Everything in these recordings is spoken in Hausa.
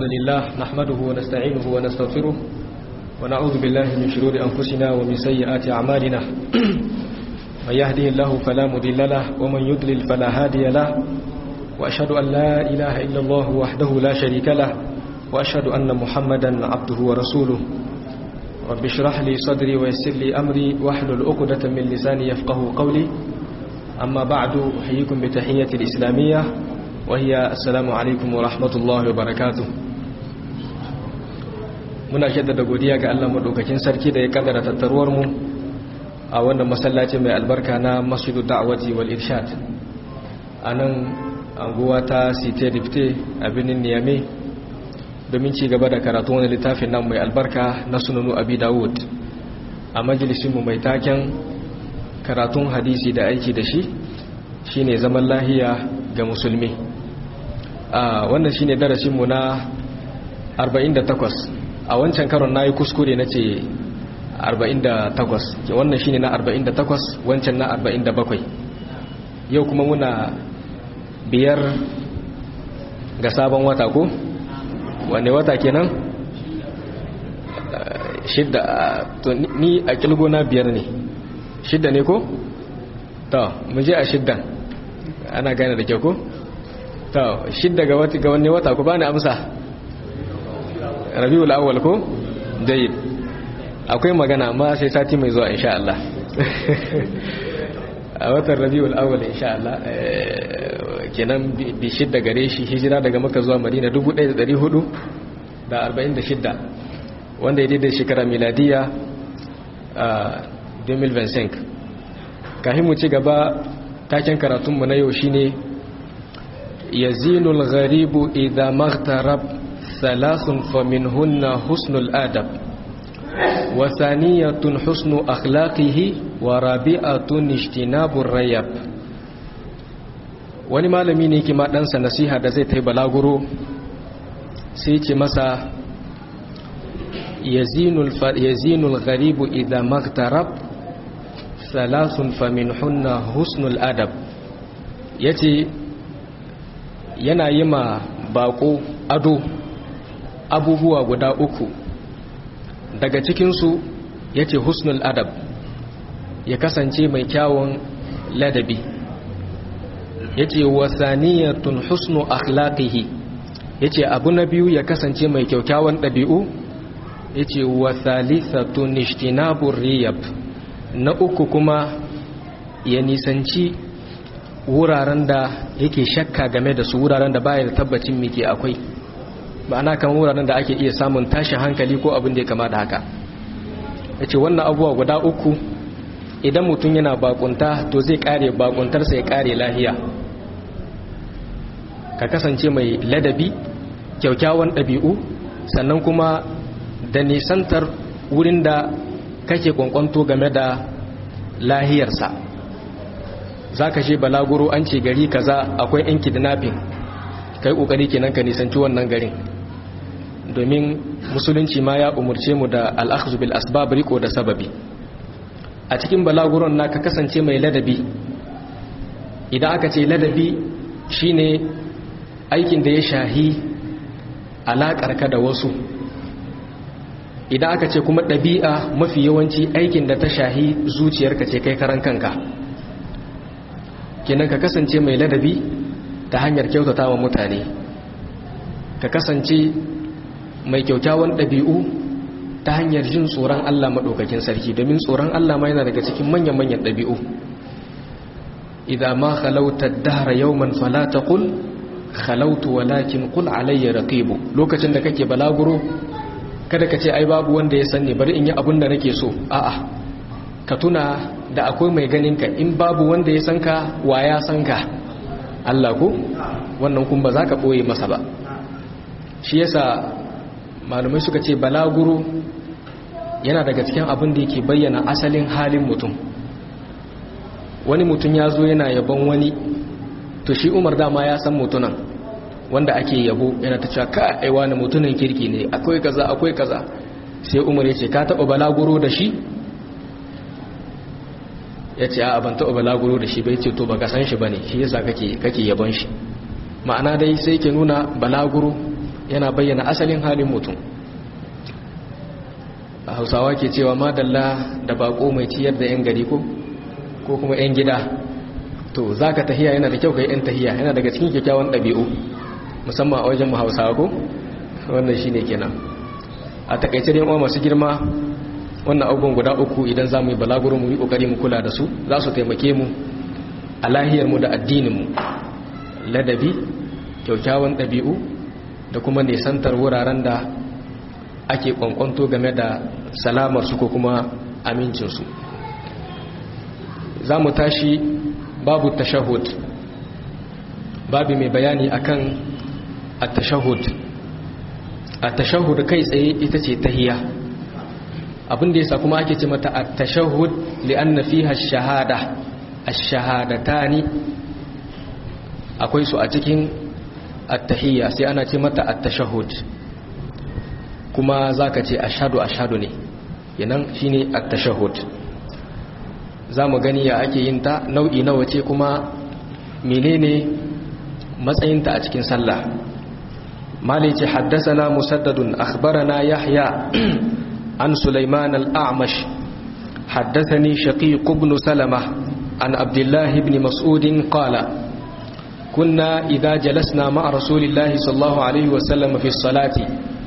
لله نحمده ونستعينه ونستغفره ونعوذ بالله من شرور أنفسنا ومن سيئات أعمالنا من يهده الله فلا مضل له ومن يضلل فلا هادي له وأشهد أن لا إله إلا الله وحده لا شريك له وأشهد أن محمدا عبده ورسوله رب اشرح لي صدري ويسر لي أمري واحلل عقدة من لساني يفقه قولي أما بعد أحييكم بتحية الإسلامية وهي السلام عليكم ورحمة الله وبركاته muna shaddada godiya ga Allah madaukakin sarki da ya kaddara tattaruwar mu a wannan masallaci mai albarka na Masjidu Da'wati wal Irshad anan anguwa ta Site Dipte a birnin Niamey domin ci gaba da karatu wani littafin nan mai albarka na Sunanu Abi Dawud a majalisin mu mai taken karatun hadisi da aiki da shi shine zaman lahiya ga musulmi a wannan shine darasin mu na 48 a wancan karon na yi kuskure na ce 48 wannan shine na 48 wancan na 47 yau kuma muna biyar ga sabon wata ko wane wata kenan shidda to ni a kilgo na biyar ne shidda ne ko? to mu je a shiddan ana gane da kyau ko? to shidda ga wani wata ku ba ni amsa rabiul awwal ko jayyid akwai magana amma sai sati mai zuwa insha Allah a watan rabiul awwal insha Allah kenan bi shidda gare shi hijira daga Makka zuwa Madina 1446 wanda ya daidai shekara miladiya 2025 kafin mu ci gaba taken karatunmu na yau shine yazinul gharibu idza maghtarab ثلاث فمنهن حسن الآدب وثانية حسن أخلاقه ورابعة اجتناب الريب wani malami ne kima ɗansa nasiha da zai ta yi balaguro sai ce masa yazinul gharibu idan maktarab salasun famin hunna husnul adab ya ce yana yi ma bako ado abubuwa guda uku daga cikinsu ya ce husnul adab ya kasance mai kyawun ladabi ya ce wasaniyatun husnu akhlaqihi ya ce abu na biyu ya kasance mai kyaukyawan ɗabi'u ya ce wasalisatun ishtinabur riyab na uku kuma ya nisanci wuraren da yake shakka game da su wuraren da baya da tabbacin mike akwai ma'ana kan wuraren da ake iya samun tashin hankali ko abin da ya kama da haka ya ce wannan abubuwa guda uku idan mutum yana bakunta to zai kare bakuntarsa ya kare lahiya ka kasance mai ladabi kyaukyawan ɗabi'u sannan kuma da nisantar wurin da kake kwankwanto game da lahiyarsa za ka she balaguro an ce gari kaza akwai 'yan kidnapping kai kokari kenan ka nisanci wannan garin domin musulunci ma ya umurce mu da al'akhzu bil asbab riko da sababi a cikin balaguron na ka kasance mai ladabi idan aka ce ladabi shine aikin da ya shahi alakar ka da wasu idan aka ce kuma ɗabi'a mafi yawanci aikin da ta shahi zuciyarka ce kai karan kanka kenan ka kasance mai ladabi ta hanyar kyautata wa mutane ka kasance mai kyaukyawan ɗabi'u ta hanyar jin tsoron Allah maɗaukakin sarki domin tsoron Allah ma yana daga cikin manyan-manyan ɗabi'u idan ma halauta dahara yawman fala taqul halautu walakin qul alayya raqibu lokacin da kake balaguro kada ka ce ai babu wanda ya sanni bari in yi abin da nake so a'a ka tuna da akwai mai ganin ka in babu wanda ya san ka wa ya san ka Allah ku wannan kun ba za ka ɓoye masa ba shi yasa malamai suka ce balaguro yana daga cikin abin da yake bayyana asalin halin mutum wani mutum ya zo yana yabon wani to shi umar dama ya san mutunan wanda ake yabo yana ta cewa ka aiwa na mutunan kirki ne akwai kaza akwai kaza sai umar ya ce ka taɓa balaguro da shi ya ce a ban taɓa balaguro da shi bai ce to ba ka san shi ba ne shi yasa kake yabon shi ma'ana dai sai ke nuna balaguro yana bayyana asalin halin mutum a hausawa ke cewa madalla da bako mai ciyar da 'yan gari ko ko kuma 'yan gida to za ka tahiya yana da kyau ka yi 'yan tahiya yana daga cikin kyakkyawan ɗabi'u musamman a wajen hausawa ko wannan shi ne kenan a takaice da yawan masu girma wannan abubuwan guda uku idan za mu yi balaguro mu yi ƙoƙari mu kula da su za su taimake mu a lahiyarmu da addininmu ladabi kyakkyawan ɗabi'u da kuma nisantar wuraren da ake kwankwanto game da salamarsu ko kuma amincinsu za mu tashi babu tashahud babu mai bayani akan at-tashahud at-tashahud kai tsaye ita ce tahiya abinda yasa kuma ake ce mata at-tashahud li'anna fiha ash-shahada ash-shahadatani akwai su a cikin at-tahiyya sai ana ce mata at-tashahud kuma zaka ce ashhadu ashhadu ne yanan shine at-tashahhud zamu gani ya ake yin ta nau'i nawa ce kuma menene matsayinta a cikin sallah malici haddathana musaddadun akhbarana yahya an sulaiman al-a'mash haddathani shaqiq ibn salamah an abdullah ibn mas'ud qala kunna idha jalasna ma'a rasulillahi sallallahu alaihi wasallam fi as-salati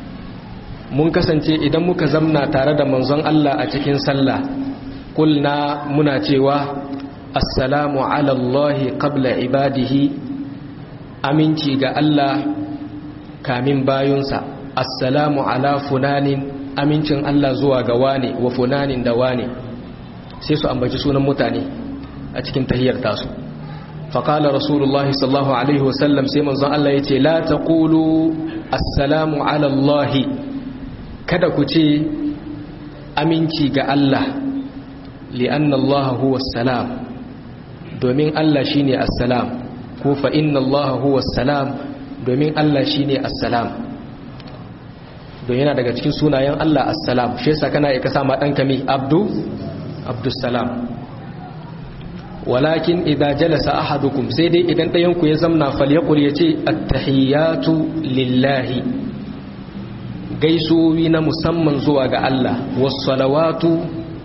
mun kasance idan muka zamna tare da manzon Allah a cikin sallah kulna muna cewa assalamu ala Allah qabla ibadihi aminci ga Allah kamin bayunsa assalamu ala funanin amincin Allah zuwa ga wane wa funanin da wane sai su ambaci sunan mutane a cikin tahiyar tasu faƙala rasulullahi sallallahu alaihi wasallam sai manzon Allah ya ce la taqulu assalamu ala Allahi kada ku ce aminci ga Allah li'anna Allah huwa salam domin Allah shine assalam ko fa inna Allah huwa salam domin Allah shine assalam don yana daga cikin sunayen Allah assalam shi yasa kana iya sama dan kami abdu abdussalam walakin idza jalasa ahadukum sai dai idan ɗayan ku ya zamna falyaqul yace at-tahiyatu lillahi gaisuwi na musamman zuwa ga Allah wassalawatu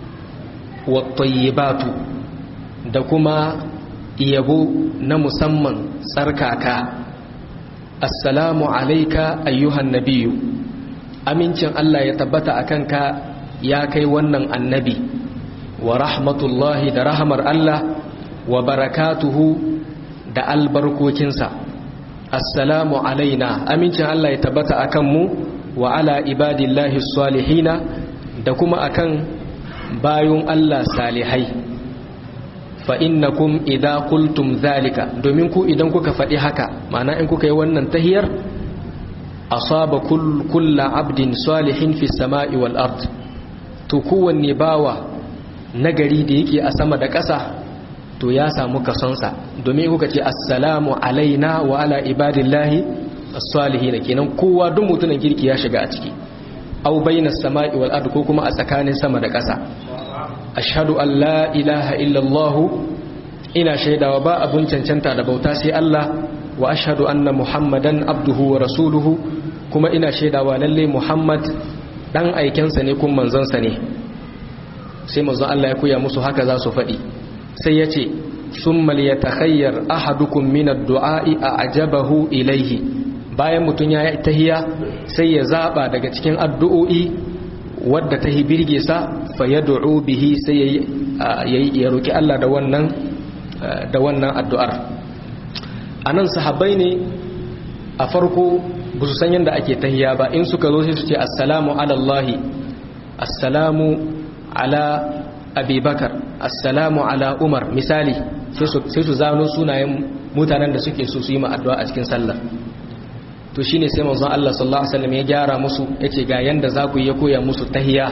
wattayyibatu da kuma yabo na musamman tsarkaka assalamu alayka ayyuhan nabiyyu amincin Allah ya tabbata akan ka ya kai wannan annabi wa rahmatullahi da rahmar Allah wa barakatuhu da albarkokinsa assalamu alaina amincin Allah ya tabbata akan mu wa ala ibadillahi salihina da kuma akan bayun Allah salihai fa innakum idza qultum zalika domin ku idan kuka faɗi haka ma'ana in kuka yi wannan tahiyar asaba kull kullu abdin salihin fi samai wal ard to kowanne bawa nagari da yake a sama da ƙasa to ya samu kasonsa domin kuka ce assalamu alaina wa ala ibadillahi as-salihin kenan kowa duk mutumin kirki ya shiga a ciki aw bainas sama'i wal ard ko kuma a tsakanin sama da ƙasa ashhadu an la ilaha illa allah ina shaidawa ba abun cancanta da bauta sai Allah wa ashhadu anna muhammadan abduhu wa rasuluhu kuma ina shaidawa lalle muhammad dan aikensa ne kun manzansa ne sai manzon Allah ya koya musu haka za su faɗi sai ya ce summa liyatakhayyar ahadukum min ad-du'a'i a'jabahu ilayhi bayan mutum ya yi tahiya sai ya zaba daga cikin addu'o'i wadda ta birge sa fa ya du'u bihi sai ya roki Allah da wannan da wannan addu'ar anan sahabbai ne a farko ba su san yadda ake tahiya ba in suka zo sai su ce assalamu ala Allah assalamu ala abubakar assalamu ala umar misali sai su zano sunayen mutanen da suke so su yi ma addu'a a cikin sallah to shine sai manzon Allah sallallahu alaihi wasallam ya gyara musu yace ga yanda za ku yi ya koya musu tahiyya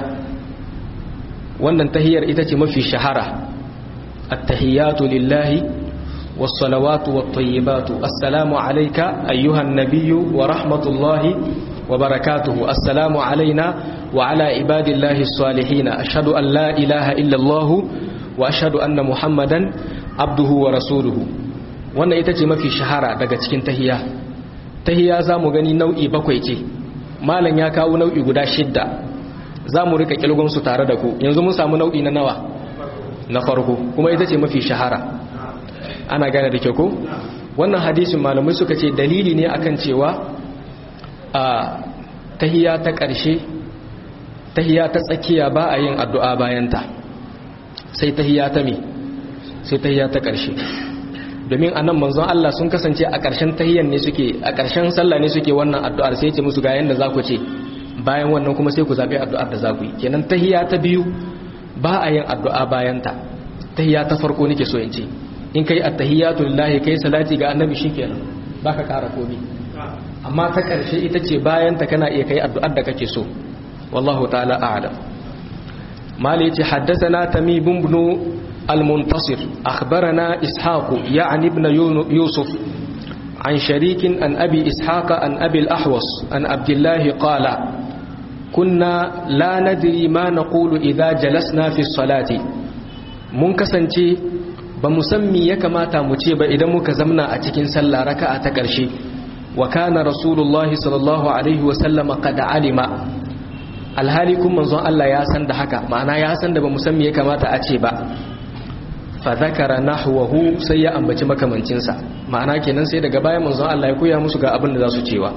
wannan tahiyyar ita ce mafi shahara at-tahiyatu lillahi was-salawatu wat-tayyibatu assalamu alayka ayyuhan nabiyyu wa rahmatullahi wa barakatuhu assalamu alaina wa ala ibadillahi as-salihin ashhadu an la ilaha illa Allah wa ashhadu anna muhammadan abduhu wa rasuluhu wannan ita ce mafi shahara daga cikin tahiyya tahiyya za mu gani nau'i bakwai ce malam ya kawo nau'i guda shidda za mu rika kilgonsu tare da ku yanzu mun samu nau'i na nawa na farko kuma ita ce mafi shahara ana gane da ke ko wannan hadisin malamai suka ce dalili ne akan cewa a tahiya ta ƙarshe tahiya ta tsakiya ba a yin addu'a bayanta sai tahiya ta me sai tahiya ta ƙarshe domin anan manzon Allah sun kasance a ƙarshen tahiyan ne suke a ƙarshen sallah ne suke wannan addu'ar sai ya ce musu ga yanda za ku ce bayan wannan kuma sai ku zaɓi addu'ar da za ku yi kenan tahiya ta biyu ba a yin addu'a bayanta tahiya ta farko nake so in ce in kai attahiyatu lillahi kai salati ga annabi shikenan baka ƙara komai amma ta ƙarshe ita ce bayan ta kana iya kai addu'ar da kake so wallahu ta'ala a'lam mali yace haddathana tamim ibn al-muntasir akhbarana ishaq ya'ni ibn yusuf عن شريك عن أبي إسحاق عن أبي الأحوص عن عبد الله قال كنا لا ندري ما نقول إذا جلسنا في الصلاة منكسنتي بمسمي يكما تامتي بإذا مكزمنا أتكين سلا ركعة تكرشي وكان رسول الله صلى الله عليه وسلم قد علم alhali kun manzon Allah ya san da haka ma'ana ya san da ba musamman ya kamata a ce ba fa zakara nahwahu sai ya ambaci makamancinsa ma'ana kenan sai daga bayan manzon Allah ya koya musu ga abin da za su cewa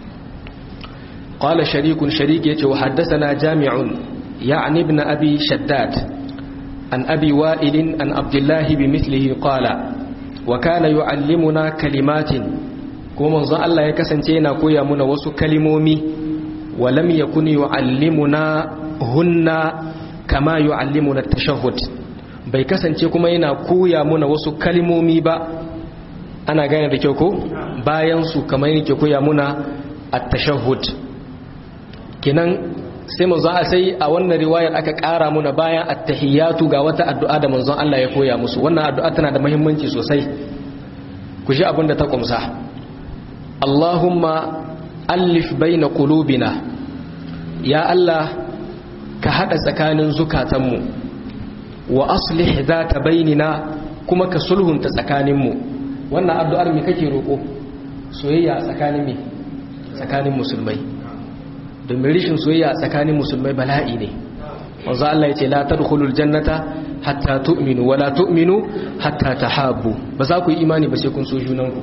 qala sharikun sharik yace wa haddathana jami'un ya'ni ibn abi shaddad an abi wa'il an abdullah bimithlihi qala wa kana yu'allimuna kalimatin kuma manzon Allah ya kasance yana koya muna wasu kalimomi wa lam yakun yu'allimuna hunna kama yu'allimuna at-tashahhud bai kasance kuma yana koya muna wasu kalimomi ba ana gane da kyau ko bayan su kamar yake koya muna at-tashahhud kenan sai manzon sai a wannan riwayar aka ƙara muna bayan at-tahiyatu ga wata addu'a da manzon Allah ya koya musu wannan addu'a tana da muhimmanci sosai ku ji abin da ta kumsa Allahumma allif baina qulubina ya Allah ka hada tsakanin zukatanmu wa aslih zata bainina kuma ka sulhunta tsakaninmu wannan addu'ar me kake roko soyayya tsakanin me tsakanin musulmai domin rishin soyayya tsakanin musulmai bala'i ne wanzu Allah ya ce la tadkhulul jannata hatta tu'minu wala tu'minu hatta tahabbu ba za ku yi imani ba sai kun so junanku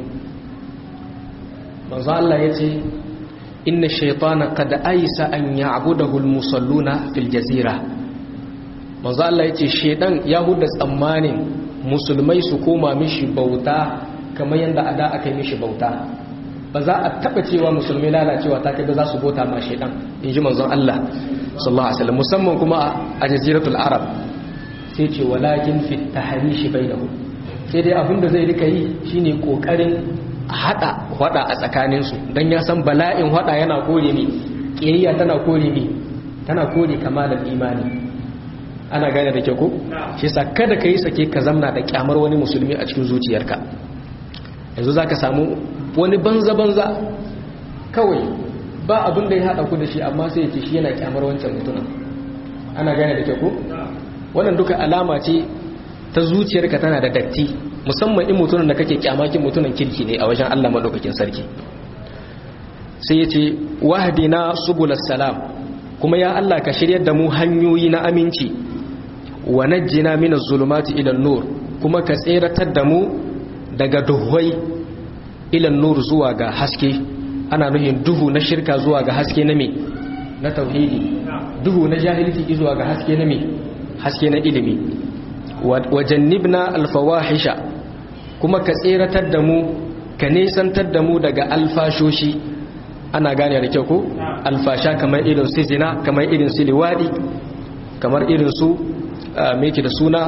wanzu Allah ya ce inna shaytana qad aisa an ya'budahu al-musalluna fil jazira wanzu Allah ya ce shedan ya hudda tsammanin musulmai su koma mishi bauta kamar yadda ada aka yi mishi bauta ba za a taba cewa musulmai lalacewa ta kai ba za su bauta ma shedan in ji manzon Allah sallallahu alaihi wasallam musamman kuma a jaziratul arab sai ce walakin fi tahrishi bainahum sai dai abin da zai rika yi shine kokarin hada hada a tsakanin su dan ya san bala'in hada yana kore ni kiyayya tana kore ni tana kore kamalan imani ana gane da ke ko shi yasa kada ka yi sake ka zamna da kyamar wani musulmi a cikin zuciyarka yanzu zaka samu wani banza banza kawai ba abin da ya haɗa ku da shi amma sai ya ce shi yana kyamar wancan mutumin ana gane da ke ku wannan duka alama ce ta zuciyarka tana da datti musamman in mutumin da kake kyamakin mutumin kirki ne a wajen Allah madaukakin sarki sai ya ce wahdina subulas salam kuma ya Allah ka shiryar da mu hanyoyi na aminci wa najjina minaz zulumati ila nur kuma ka tseratar da mu daga duhwai ila nur zuwa ga haske ana nuhin duhu na shirka zuwa ga haske na me na tauhidi duhu na jahilci zuwa ga haske na me haske na ilimi wa jannibna alfawahisha kuma ka tseratar da mu ka nesantar da mu daga alfashoshi ana gane da kyau ko alfasha kamar irin su zina kamar irin su liwadi kamar irin su meke da suna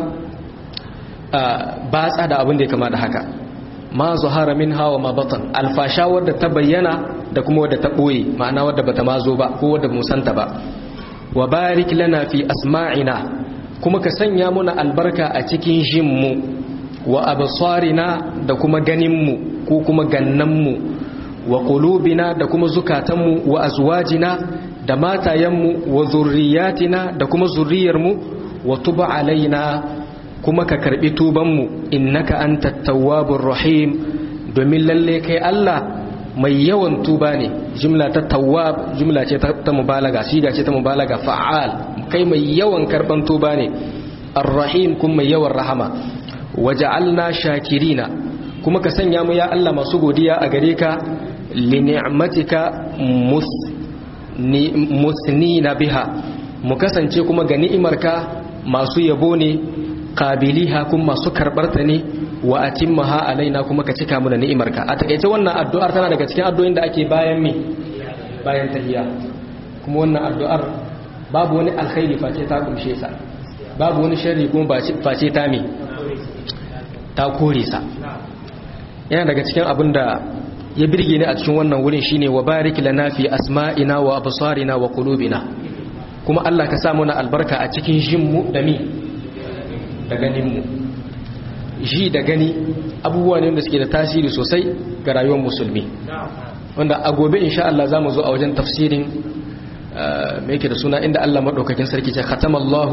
batsa da abin da ya kama da haka ma zuhara min hawa ma batan alfasha wadda ta bayyana da kuma wadda ta ɓoye ma'ana wadda bata ma zo ba ko wadda musanta ba wa barik lana fi asma'ina kuma ka sanya muna albarka a cikin jinmu wa absarina da kuma ganinmu ko kuma gannanmu wa qulubina da kuma zukatanmu wa azwajina da matayenmu wa zurriyatina da kuma zurriyarmu wa tuba alaina kuma ka karbi tubanmu innaka antat tawwabur rahim domin lalle kai Allah mai yawan tuba ne jumla ta tawwab jumla ce ta mubalaga siga ce ta mubalaga fa'al kai mai yawan karban tuba ne arrahim kuma mai yawan rahama waja'alna shakirina kuma ka sanya mu ya Allah masu godiya a gare ka li ni'matika musnina biha mu kasance kuma ga ni'imarka masu yabo ne qabiliha kuma masu karbarta ne wa atimmaha alaina kuma ka cika mu da ni'imarka a takeice wannan addu'ar tana daga cikin addu'o'in da ake bayan me bayan tahiyya kuma wannan addu'ar babu wani alkhairi face ta kumshe sa babu wani sharri kuma face ta me ta kore sa yana daga cikin abin da ya birge ni a cikin wannan wurin shine wa barik lana fi asma'ina wa absarina wa qulubina kuma Allah ka sa mana albarka a cikin jinmu da mi da ganin mu ji da gani abubuwa ne wanda suke da tasiri sosai ga rayuwar musulmi wanda a gobe insha Allah zamu zo a wajen tafsirin me yake da suna inda Allah madaukakin sarki ce khatamallahu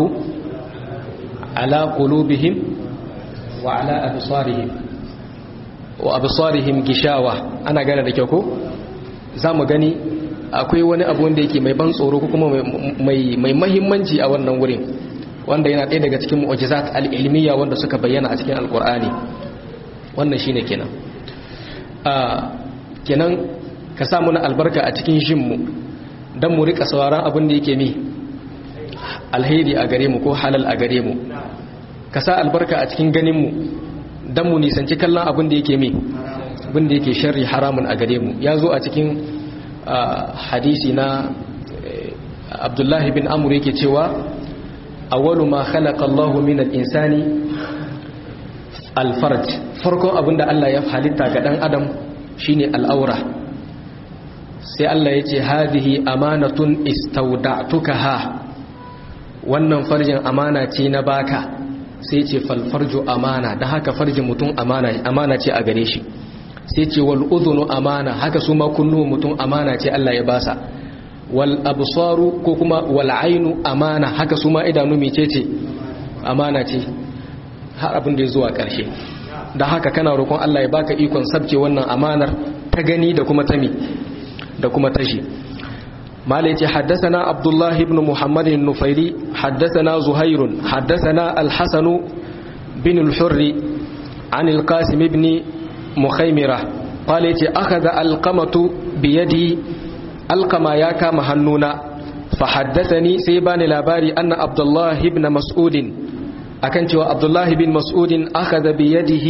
ala qulubihim wa ala absarihim wa absarihim gishawa ana gane da kyau ko zamu gani akwai wani abu wanda yake mai ban tsoro ko kuma mai mai muhimmanci a wannan wurin wanda yana ɗaya daga cikin mu'jizat al-ilmiya wanda suka bayyana a cikin alqur'ani wannan shine kenan a kenan ka sa muna albarka a cikin shin mu dan mu rika sauraron abin da yake mi alheri a gare mu ko halal a gare mu ka sa albarka a cikin ganin mu dan mu nisanci kallon abin da yake mi abin da yake sharri haramun a gare mu ya zo a cikin hadisi na abdullahi bin amur yake cewa awwalu ma khalaqa Allahu min al-insani al-farj farkon abinda Allah ya halitta ga dan adam shine al-aura sai Allah ya ce hadhihi amanatun istawda'tukaha wannan farjin amana ce na baka sai ce falfarju amana da haka farjin mutum amana amana ce a gare shi sai ce wal udhunu amana haka su ma kunnu mutum amana ce Allah ya basa wal absaru ko kuma wal ainu amana haka su ma idanu mecece amana ce har abin da ya zuwa karshe da haka kana roƙon Allah ya baka ikon sabke wannan amanar ta gani da kuma tami da kuma tashi مالك حدثنا عبد الله بن محمد النفيلي حدثنا زهير حدثنا الحسن بن الحر عن القاسم بن مخيمرة قال أخذ القمة بيدي القما ياكا مهنونا فحدثني سيبان لاباري أن عبد الله بن مسعود أكنت عبد الله بن مسعود أخذ بيده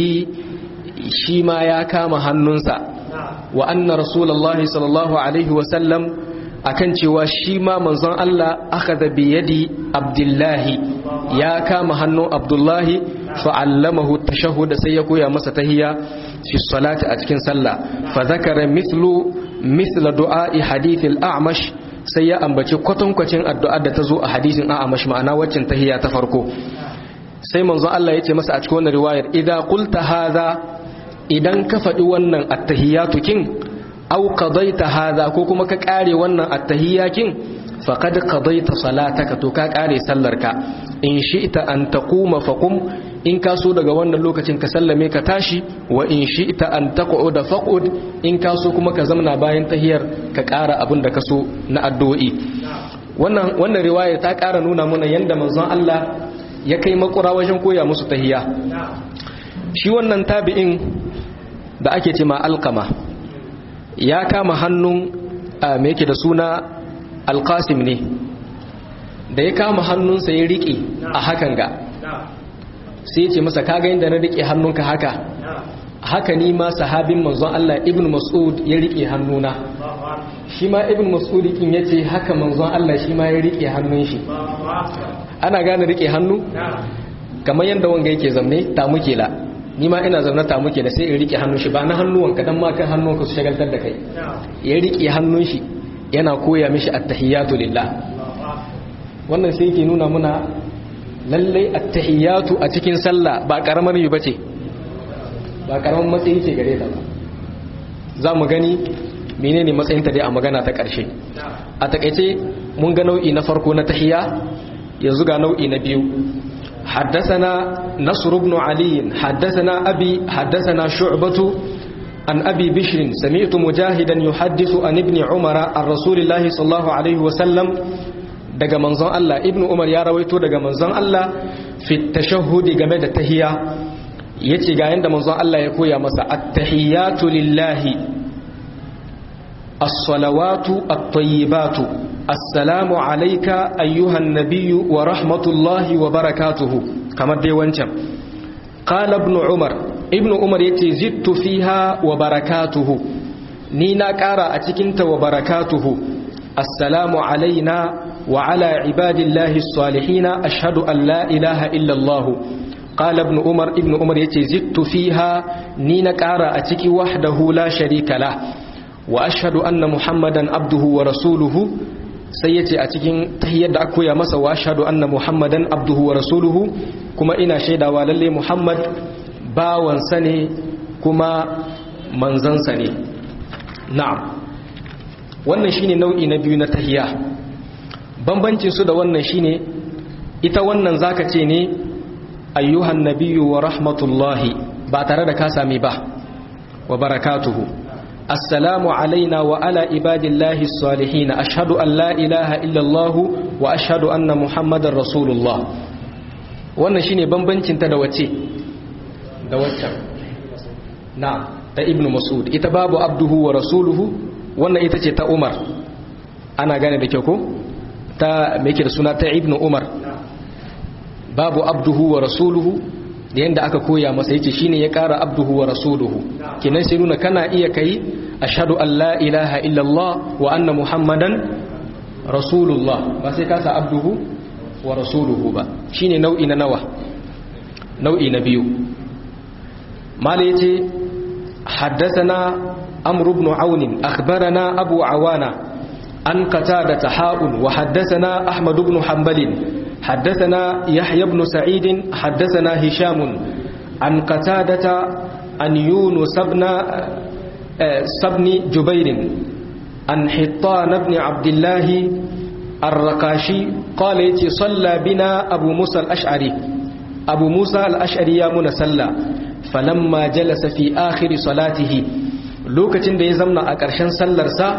شيما ياكا مهنونسا وأن رسول الله صلى الله عليه وسلم akan cewa shi ma manzon Allah aka da biyadi abdullahi ya kama hannun abdullahi fa'allamahu tashahhud sai ya koya masa tahiyya fi salati a cikin sallah fa zakara mithlu mithla du'a'i hadithil a'mash sai ya ambaci kwatankwacin addu'ar da ta zo a hadisin a'mash ma'ana waccan tahiyya ta farko sai manzon Allah ya ce masa a cikin wannan riwayar idza qulta hadha idan ka faɗi wannan at-tahiyatu kin aw qadaita hadha ko kuma ka kare wannan at-tahiyyakin faqad qadaita salataka to ka kare sallarka in shi'ta an taquma faqum in ka so daga wannan lokacin ka sallame ka tashi wa in shi'ta an taq'uda faq'ud in ka so kuma ka zamna bayan tahiyar ka kara abin da ka so na addu'o'i wannan wannan riwaya ta kara nuna mana yanda manzon Allah ya kai makura wajen koya musu tahiyya shi wannan tabi'in da ake ce ma alqama ya kama hannun me yake da suna alkasim ne da ya kama hannunsa ya riƙe a hakan ga sai ya ce masa kaga yadda na riƙe hannunka haka haka ni ma sahabin manzon Allah ibn Mas'ud ya riƙe hannuna shi ma ibn Mas'ud kin yace haka manzon Allah shi ma ya riƙe hannun shi ana gane riƙe hannu kamar yadda wanga yake zamne ta muke la ni ma ina zaune ta muke da sai in rike hannun shi ba na hannuwanka dan ma kan hannunka su shagaltar da kai ya rike hannun shi yana koya mishi attahiyatu lillah wannan sai yake nuna muna lallai attahiyatu a cikin sallah ba karamar yi bace ba karamar matsayi ce gare ta ba za mu gani menene matsayin ta dai a magana ta karshe a takaice mun ga nau'i na farko na tahiya yanzu ga nau'i na biyu حدثنا نصر بن علي حدثنا أبي حدثنا شعبة عن أبي بشر سمعت مجاهدا يحدث عن ابن عمر عن رسول الله صلى الله عليه وسلم daga manzon Allah ibn Umar ya rawaito daga manzon Allah fi tashahhudi game da tahiyya yace ga yanda manzon Allah ya koya masa at-tahiyatu lillahi as-salawatu at-tayyibatu assalamu alayka ayyuhan nabiyyu wa rahmatullahi wa barakatuhu kamar dai wancan qala ibn Umar ibn Umar yace zittu fiha wa barakatuhu ni na kara a cikin ta wa barakatuhu assalamu alaina وعلى عباد الله الصالحين أشهد أن لا إله إلا الله قال ابن عمر ابن عمر يتي زدت فيها نين كارا أتكي وحده لا شريك له وأشهد أن محمدا عبده ورسوله سيتي أتكي تهيد أكو يا مسا وأشهد أن محمدا عبده ورسوله كما إنا شيدا وللي محمد باوان سني كما منزن سني نعم wannan shine nau'i na biyu na tahiyya bambancin su da wannan shine ita wannan zaka ce ne ayyuhan nabiyyu wa rahmatullahi ba tare da ka sami ba wa barakatuhu assalamu alaina wa ala ibadillahi salihin ashhadu an la ilaha illa allah wa ashhadu anna muhammadar rasulullah wannan shine bambancin ta da wace da waccan na ta ibnu mas'ud ita babu abduhu wa rasuluhu wannan ita ce ta umar ana gane da kyau ko ta mai da suna ta ibn umar babu abduhu wa rasuluhu da yadda aka koya masa yace shine ya kara abduhu wa rasuluhu kinan sai nuna kana iya kai ashhadu an la ilaha illallah wa anna muhammadan rasulullah ba sai ka sa abduhu wa rasuluhu ba shine nau'i na nawa nau'i na biyu mala yace حدثنا عمرو بن عون أخبرنا أبو عوانة عن قتادة حاء وحدثنا أحمد بن حنبل حدثنا يحيى بن سعيد حدثنا هشام عن قتادة عن يونس بن سبن جبير عن حطان بن عبد الله الرقاشي قال يتي صلى بنا أبو موسى الأشعري أبو موسى الأشعري يا من صلى فلما جلس في آخر صلاته lokacin da ya zamna a ƙarshen sallarsa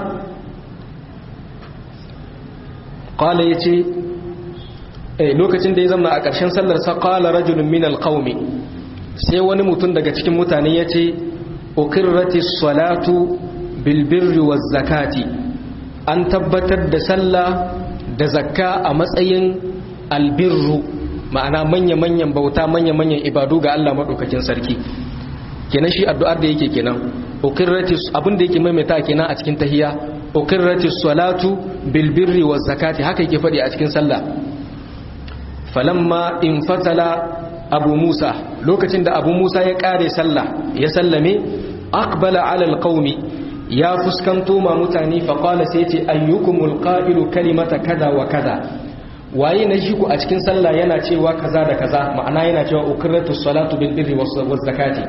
ƙala ya ce lokacin da ya zamna a ƙarshen sallarsa ƙala rajulun min alƙaumi sai wani mutum daga cikin mutane ya ce ukirrati salatu bilbirri wa zakati an tabbatar da sallah da zakka a matsayin albirru ma'ana manya-manyan bauta manya-manyan ibadu ga Allah maɗaukakin sarki kenan shi addu'ar da yake kenan ukirratis abin da yake maimaita kenan a cikin tahiyya ukirratis salatu bil birri waz zakati haka yake fadi a cikin sallah falamma in fatala abu musa lokacin da abu musa ya kare sallah ya sallame aqbala ala alqaumi ya fuskanto ma mutane fa qala sai ce ayyukumul qa'ilu kalimata kaza wa kaza waye na shi ku a cikin sallah yana cewa kaza da kaza ma'ana yana cewa ukirratus salatu bil birri waz zakati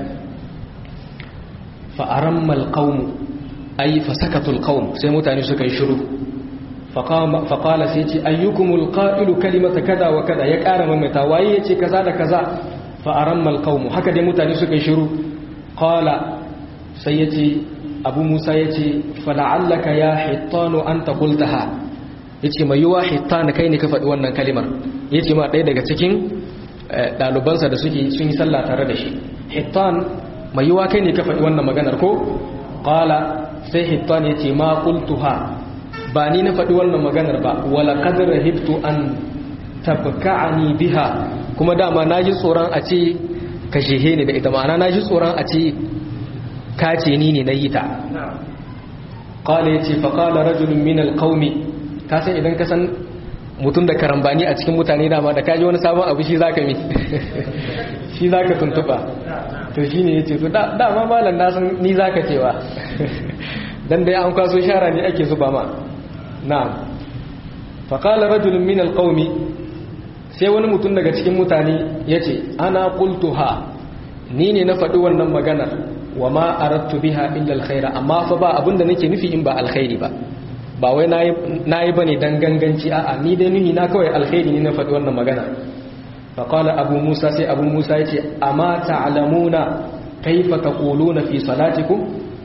fa'arammal ƙaunu ai fasakatul ƙaun sai mutane suka yi shiru faƙala sai ce ayyukumul ƙa'ilu kalimata kada wa kada ya ƙara mamata waye ya ce kaza da kaza fa'arammal ƙaunu haka dai mutane suka yi shiru ƙala sai ya ce abu musa ya ce fala'allaka ya hittano an ta kultaha ya ce mai yiwa hittano kai ne ka faɗi wannan kalimar ya ce ma ɗaya daga cikin ɗalibansa da suke sun yi sallah tare da shi hittan mai yiwa kai ne ka faɗi wannan maganar ko ƙala sai hittan ya ce ma ƙultuha ba ni na faɗi wannan maganar ba wala kadar hibtu an tabka'ani biha kuma dama na ji tsoron a ce ka shehe ni da ita ma'ana na ji tsoron a ce ka ce ni ne na yi ta ƙala ya ce faƙala rajulun min alƙaumi ka san idan ka san mutum da karambani a cikin mutane dama da kaji wani sabon abu shi za ka mi shi za ka tuntuɓa to shi ne ya ce to dama malam na san ni za ka cewa don dai an kwaso shara ne ake zuba ma na'am faƙala rajulun min alƙaumi sai wani mutum daga cikin mutane ya ce ana ƙultuha ni ne na faɗi wannan maganar wa ma arattu biha illa alkhaira amma fa ba abinda nake nufi in ba alkhairi ba ba wai nayi bane dan ganganci a'a ni dai nuhi na kawai alkhairi ne na faɗi wannan magana fa qala abu musa sai abu musa yace amma ta'lamuna kaifa taquluna fi salatikum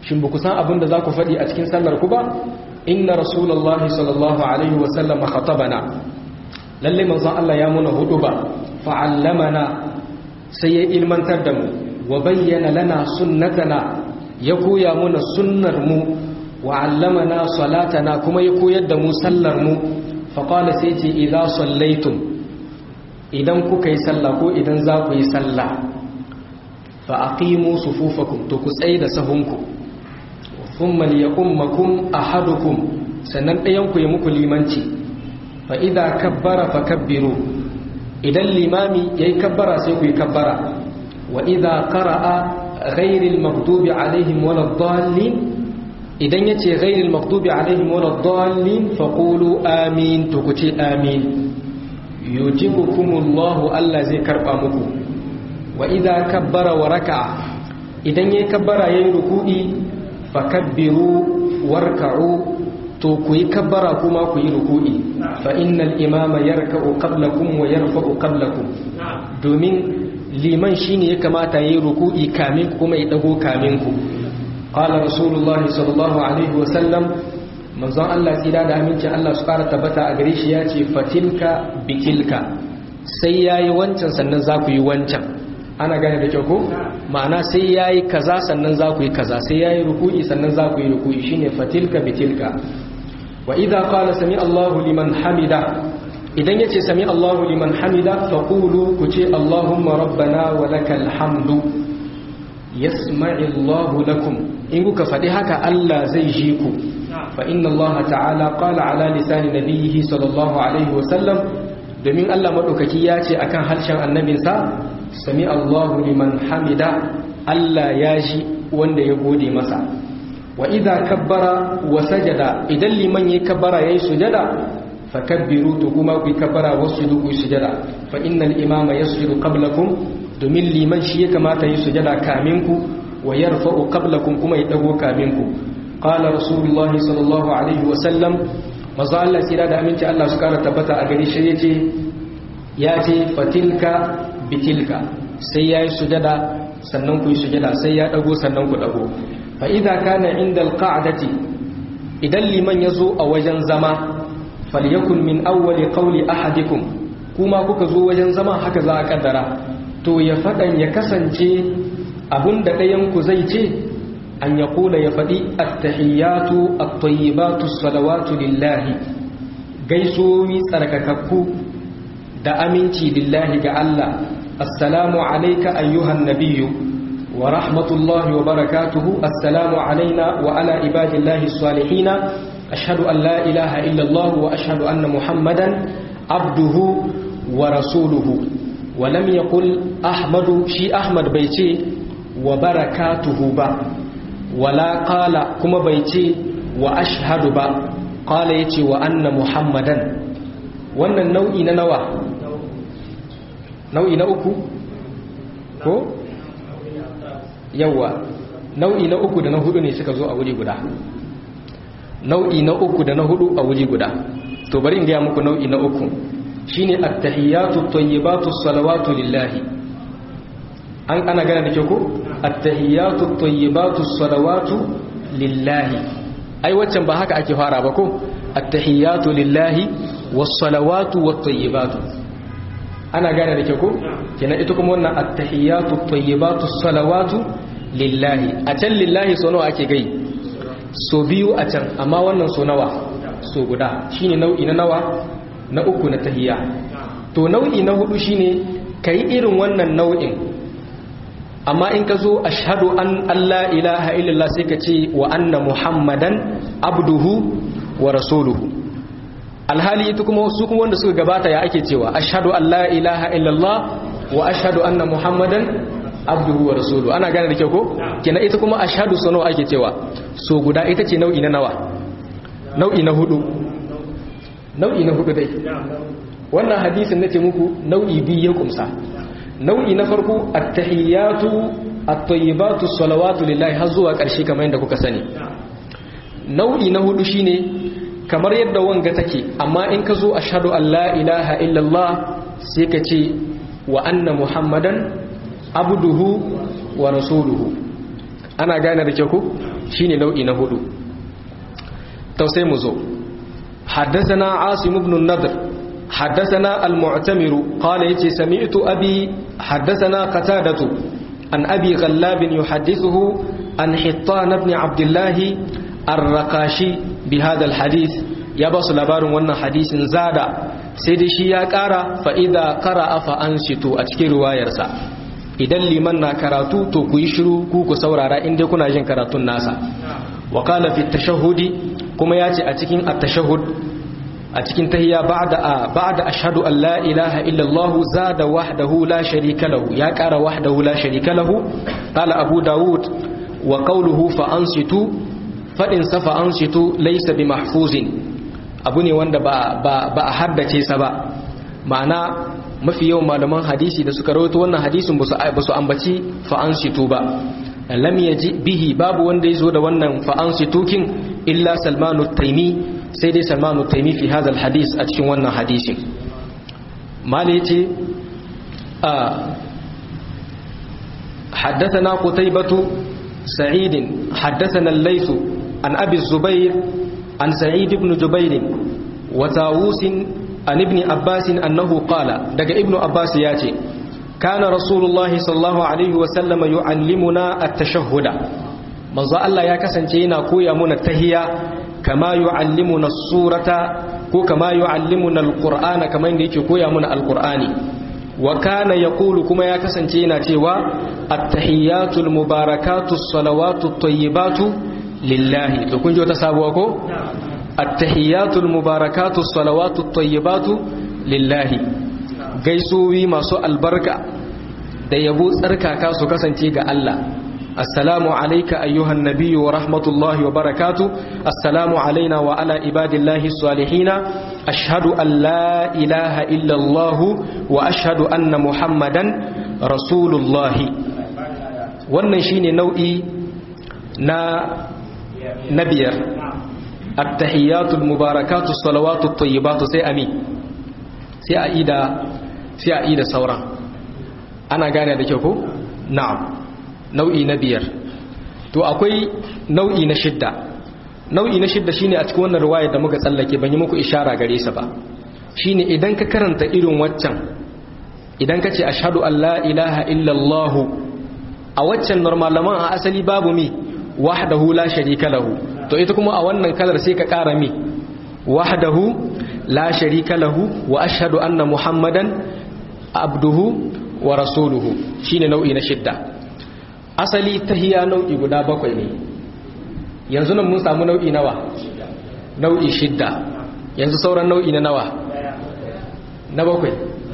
shin ba ku san abin da za ku faɗi a cikin sallar ku ba inna rasulullahi sallallahu alaihi wasallam khatabana lalle manzon Allah ya muna hudu ba fa'allamana sai ya ilmantar da mu wa bayyana lana sunnatana ya koya muna sunnar mu wa allamana salatana kuma ya koyar da mu sallar mu faqala sai ce idza sallaitum idan kuka yi sallah ko idan za ku yi sallah fa aqimu sufufakum to ku tsaye da sahunku thumma liyummakum ahadukum sannan ɗayan ku ya muku limanci fa idza kabbara fakabbiru idan limami yayi kabbara sai ku yi kabbara wa idza qara'a ghayril maghdubi alaihim waladdallin idan yace ghayril maghdubi alaihim waladdallin faqulu amin to ku ce amin yujibukumullahu Allah zai karba muku wa idza kabbara wa raka'a idan yayi kabbara yayi ruku'i fakabbiru warka'u to ku yi kabbara kuma ku yi ruku'i fa innal imama yarka'u qablakum wa yarfa'u qablakum domin liman shine ya kamata yayi ruku'i kamin kuma ya dago kamin ku qala rasulullahi sallallahu alaihi wa sallam manzon Allah tsira da amincin Allah su fara tabbata a gare shi ya ce fatilka bitilka sai yayi wancan sannan za ku yi wancan ana gane da kyau ko ma'ana sai yayi kaza sannan za ku yi kaza sai yayi ruku'i sannan za ku yi ruku'i shine fatilka bitilka wa idza qala sami Allahu liman hamida idan yace sami Allahu liman hamida faqulu ku ce Allahumma rabbana wa lakal hamdu yasma'i Allahu lakum in kuka faɗi haka Allah zai ji ku fa inna Allah ta'ala qala ala lisani nabiyhi sallallahu alaihi wa sallam domin Allah madaukaki ya ce akan harshen annabinsa sami Allahu liman hamida Allah ya ji wanda ya gode masa wa idza kabbara wa sajada idan liman yayi kabbara yayi sujada fakabbiru to kuma ku kabbara wasujudu ku sujada fa innal imama yasjudu qablakum domin liman shi ya kamata yi sujada kamin ku wa yarfa'u qablakum kuma ya dago kamin ku qala rasulullahi sallallahu alaihi wa sallam manzo Allah tsira da aminci Allah su kara tabbata a gari shi yace ya ce fatilka bitilka sai yayi sujada sannan ku yi sujada sai ya dago sannan ku dago fa idza kana inda alqa'dati idan liman yazo a wajen zama falyakun min awwali qawli ahadikum kuma kuka zo wajen zama haka za a kaddara to ya fadan ya kasance abunda ɗayan ku zai ce an ya kula ya faɗi attahiyatu at-tayyibatu salawatu lillahi gaisowi tsarkakakku da aminci lillahi ga Allah assalamu alayka ayyuhan nabiyyu wa rahmatullahi wa barakatuhu assalamu alaina wa ala ibadillahi salihina ashhadu an la ilaha illa Allah wa ashhadu anna muhammadan abduhu wa rasuluhu wa lam yaqul ahmadu shi ahmad bai ce wa barakatuhu ba wala qala kuma bai ce wa ashhadu ba qala yace wa anna muhammadan wannan nau'i na nawa nau'i na uku ko yawa nau'i na uku da na hudu ne suka zo a wuri guda nau'i na uku da na hudu a wuri guda to bari in ga muku nau'i na uku shine at-tahiyatu at-tayyibatu salawatu lillahi an ana gana da ke ko at-tahiyatu at-tayyibatu salawatu lillahi ai waccan ba haka ake fara ba ko at-tahiyatu lillahi was-salawatu wat-tayyibatu ana gane da ke ko kenan ita kuma wannan at-tahiyatu at-tayyibatu as-salawatu lillahi a can lillahi so nawa ake gai so biyu a can amma wannan so nawa so guda shine nau'i na nawa na uku na tahiyya to nau'i na hudu shine kai irin wannan nau'in amma in ka zo ashhadu an Allah ilaha illallah sai ka ce wa anna muhammadan abduhu wa rasuluhu alhali ita kuma su kuma wanda suka gabata ya ake cewa ashhadu an la ilaha illallah wa ashhadu anna muhammadan abduhu wa rasuluhu ana gane da kyau ko kina ita kuma ashhadu sano ake cewa so guda ita ce nau'i na nawa nau'i na hudu nau'i na hudu dai wannan hadisin nace muku nau'i biyu ya kumsa nau'i na farko at-tahiyatu at-tayyibatu salawatu lillahi har zuwa ƙarshe kamar yadda kuka sani nau'i na hudu shine kamar yadda wanga take amma in ka zo ashhadu an la ilaha illallah sai ka ce wa anna muhammadan abduhu wa rasuluhu ana gane da ku shine nau'i na hudu to sai mu zo حدثنا عاصم بن النضر حدثنا المعتمر قال يتي سمعت أبي حدثنا قتادة عن أبي غلاب يحدثه عن حطان بن عبد الله الرقاشي بهذا الحديث يبص لبار وانا حديث زاد سيدي شيا كارا فإذا قرأ فأنشتوا أتكي روايرسا idan liman na karatu to ku yi shiru ku ku saurara inda kuna jin karatun nasa wa qala fi tashahhudi kuma yace a cikin at-tashahhud a cikin tahiyya ba'da ba'da ashhadu an la ilaha illa Allah zada wahdahu la sharika lahu ya kara wahdahu la sharika lahu qala abu daud wa qawluhu fa ansitu fadin sa fa ansitu laysa bi mahfuzin abu ne wanda ba ba a haddace sa ba ma'ana mafi yawan malaman hadisi da suka rawaito wannan hadisin ba su ambaci fa'ansitu ba lam yaji bihi babu wanda yazo da wannan fa'ansitu kin illa salmanu taimi sai dai salmanu taimi fi hadha hadis a cikin wannan hadisin mali yace a حدثنا قتيبة سعيد حدثنا الليث عن أبي الزبير عن سعيد بن جبير وتاووس an ibni abbasin annahu qala daga ibnu abbas ya ce kana rasulullahi sallallahu alaihi wasallama yu'allimuna at-tashahhuda manzo Allah ya kasance yana koya muna tahiyya kama yu'allimuna surata ko kama yu'allimuna al-qur'ana kamar yadda yake koya muna al-qur'ani wa kana yaqulu kuma ya kasance yana cewa at-tahiyyatu al-mubarakatu as-salawatu at-tayyibatu lillahi to kun ji wata sabuwa ko التحيات المباركات الصلوات الطيبات لله gaisuwi masu albarka da yabo tsarkaka su kasance ga Allah assalamu alayka ayyuhan nabiyyu wa rahmatullahi wa barakatuh assalamu alaina wa ala ibadillahi salihina ashhadu an la ilaha illa Allah wa ashhadu anna muhammadan rasulullahi wannan shine nau'i na na biyar التحيات المباركات الصلوات الطيبات سي امي سي ايدا سي ايدا سورا انا gane da kyau ko na'am nau'i na biyar to akwai nau'i na shidda nau'i na shidda shine a cikin wannan riwaya da muka tsallake ban yi muku ishara gare sa ba shine idan ka karanta irin waccan idan ka ce ashhadu an la ilaha illa allah a waccan normalaman a asali babu mi wahdahu la sharika lahu to ita kuma a wannan kalar sai ka ƙara mi wahdahu la sharika lahu wa ashhadu anna muhammadan abduhu wa rasuluhu shine nau'i na shidda asali tahiya nau'i guda bakwai ne yanzu nan mun samu nau'i nawa nau'i shidda yanzu sauran nau'i na nawa na bakwai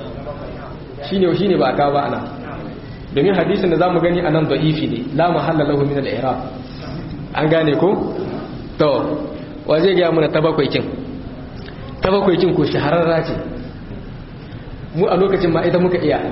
shine shine ba ka ba ana domin hadisin da zamu gani anan da'ifi ne la mahalla lahu min al-i'rab an gane ko to wa zai gaya muna ta bakwai kin ta bakwai kin ko shahararra ce mu a lokacin ma ita muka iya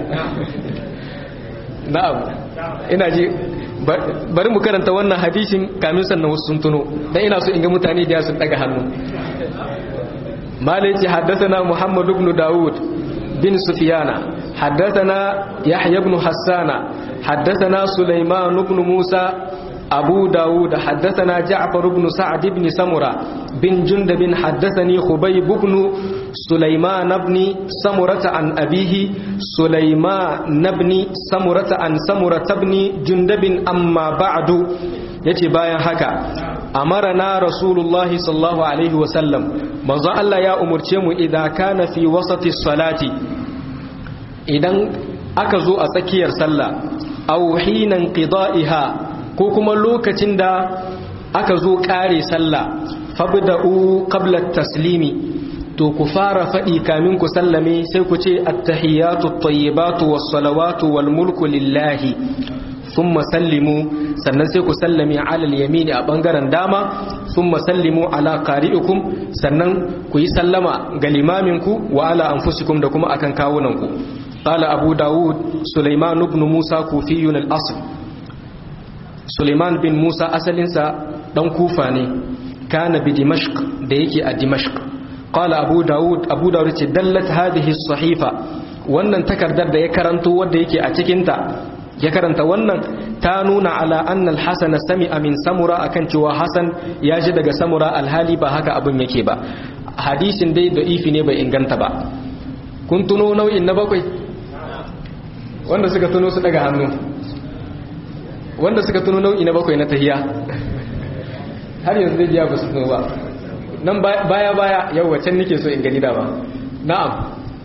na'am ina ji bari mu karanta wannan hadisin kamin sannan wasu sun tuno dan ina so in ga mutane da sun daga hannu malaci haddathana muhammad ibn daud bin sufyana haddathana yahya ibn hassana haddathana sulaiman ibn musa أبو داود حدثنا جعفر بن سعد بن سمرة بن جندب حدثني خبيب بن سليمان بن سمرة عن أبيه سليمان بن سمرة عن سمرة بن جندب أما بعد يتي بايا هكا أمرنا رسول الله صلى الله عليه وسلم manzo Allah ya umurce mu idan kana fi wasati salati idan aka zo a tsakiyar sallah aw hinan qida'iha ko kuma lokacin da aka zo kare sallah fabda'u qabla taslimi to ku fara faɗi kamin ku sallame sai ku ce attahiyatu at-tayyibatu was-salawatu wal-mulku lillahi thumma sallimu sannan sai ku sallame ala al-yamini a bangaren dama thumma sallimu ala qari'ikum sannan ku yi sallama ga limaminku wa ala anfusikum da kuma akan kawunanku qala abu daud sulaiman ibn musa kufiyun al-asl Suleiman bin Musa asalinsa dan kufa ne kana bi Dimashq da yake a Dimashq qala Abu Dawud Abu Dawud ce dallat hadhihi sahifa wannan takardar da ya karanto wanda yake a cikin ta ya karanta wannan ta nuna ala annal hasan sami'a min samura akan cewa hasan ya ji daga samura alhali ba haka abun yake ba hadisin dai da ifi ne bai inganta ba kun tuno nau'in na bakwai wanda suka tuno su daga hannu wanda suka tuno nau'i na bakwai na tahiya har yanzu zai biya ba su tuno ba nan baya baya yau wacan nake so in gani da ba na'am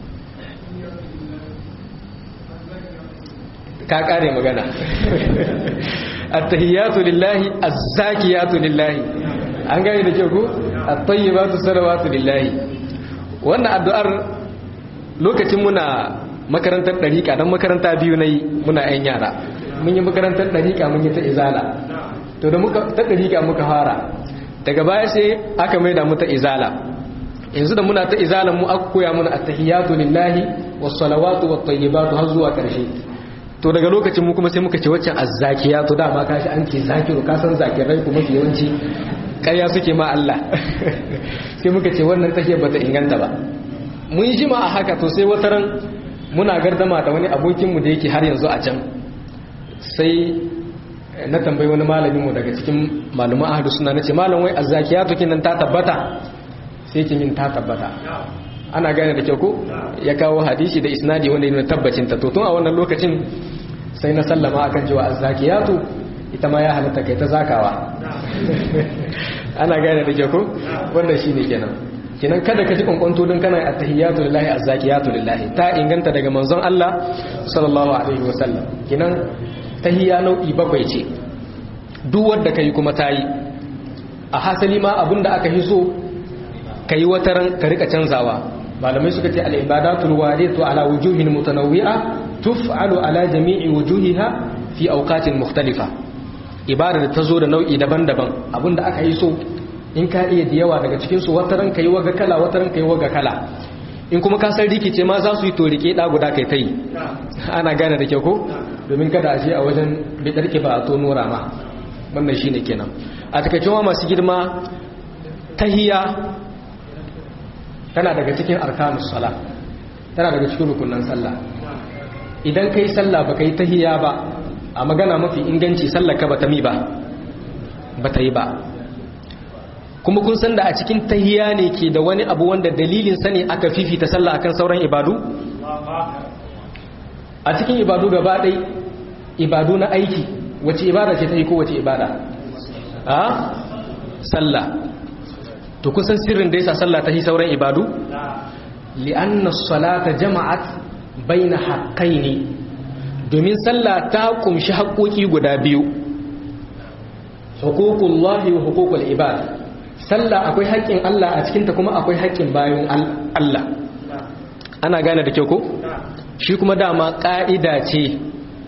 ka kare magana at-tahiyatu lillahi az-zakiyatu lillahi an gane da ke ku at-tayyibatu salawatu lillahi wannan addu'ar lokacin muna makarantar dariƙa dan makaranta biyu nayi muna yan yara mun yi makarantar dariƙa mun yi ta izala to da muka ta dariƙa muka fara daga baya sai aka maida mu ta izala yanzu da muna ta izala mu aka koya mana at-tahiyatu lillahi was-salawatu wat-tayyibatu har zuwa ƙarshe to daga lokacin mu kuma sai muka ce waccan azzakiya to dama ka shi an ce zakiru ka san zakirai kuma fi yawanci ƙarya suke ma Allah sai muka ce wannan take bata inganta ba mun yi jima a haka to sai wata ran muna gardama da wani abokin mu da yake har yanzu a can sai na tambayi wani malamin mu daga cikin malaman ahadu suna nace malam wai azzakiyatu kinan ta tabbata sai ki min ta tabbata ana gane da kyau ko ya kawo hadisi da isnadi wanda yana tabbacin ta to tun a wannan lokacin sai na sallama akan cewa azzakiyatu ita ma ya halatta kai ta zakawa ana gane da kyau ko wannan shine kenan kenan kada ka ji kwankwanto don kana attahiyatu lillahi azzakiyatu lillahi ta inganta daga manzon Allah sallallahu alaihi wasallam kenan tahiyya nau'i bakwai ce duk wanda kai kuma tayi a hasali ma abinda aka hiso kai wataran ka rika canzawa malamai suka ce al'ibadatul wadatu ala wujuhin mutanawwi'a tuf'alu ala jami'i wujuhiha fi awqatin mukhtalifa ibada da tazo da nau'i daban-daban abinda aka yi so in ka iya da yawa daga cikin su wataran kai waga kala wataran kai waga kala in kuma ka san rikice ma za su yi to rike da guda kai tai ana gane da kyau ko domin kada a je a wajen bidarki ba a to nora ma wannan shine kenan a takaice masu girma tahiyya tana daga cikin arkanus sala tana daga cikin rukunan sallah idan kai sallah baka yi tahiyya ba a magana mafi inganci sallar ka bata mi ba bata yi ba kuma kun san da a cikin tahiyya ne ke da wani abu wanda dalilin sani aka fifita sallah akan sauran ibadu a cikin ibadu gaba ɗai ibadu na aiki wace ibada ce ta yi ko wace ibada a sallah to kusan sirrin da yasa sallah ta yi sauran ibadu li'anna salata jama'at baina haqqaini domin sallah ta kumshi haƙoƙi guda biyu huququllahi wa huququl ibad sallah akwai haƙƙin Allah a cikinta kuma akwai haƙƙin bayan Allah ana gane da kyau ko shi kuma dama ƙa'ida ce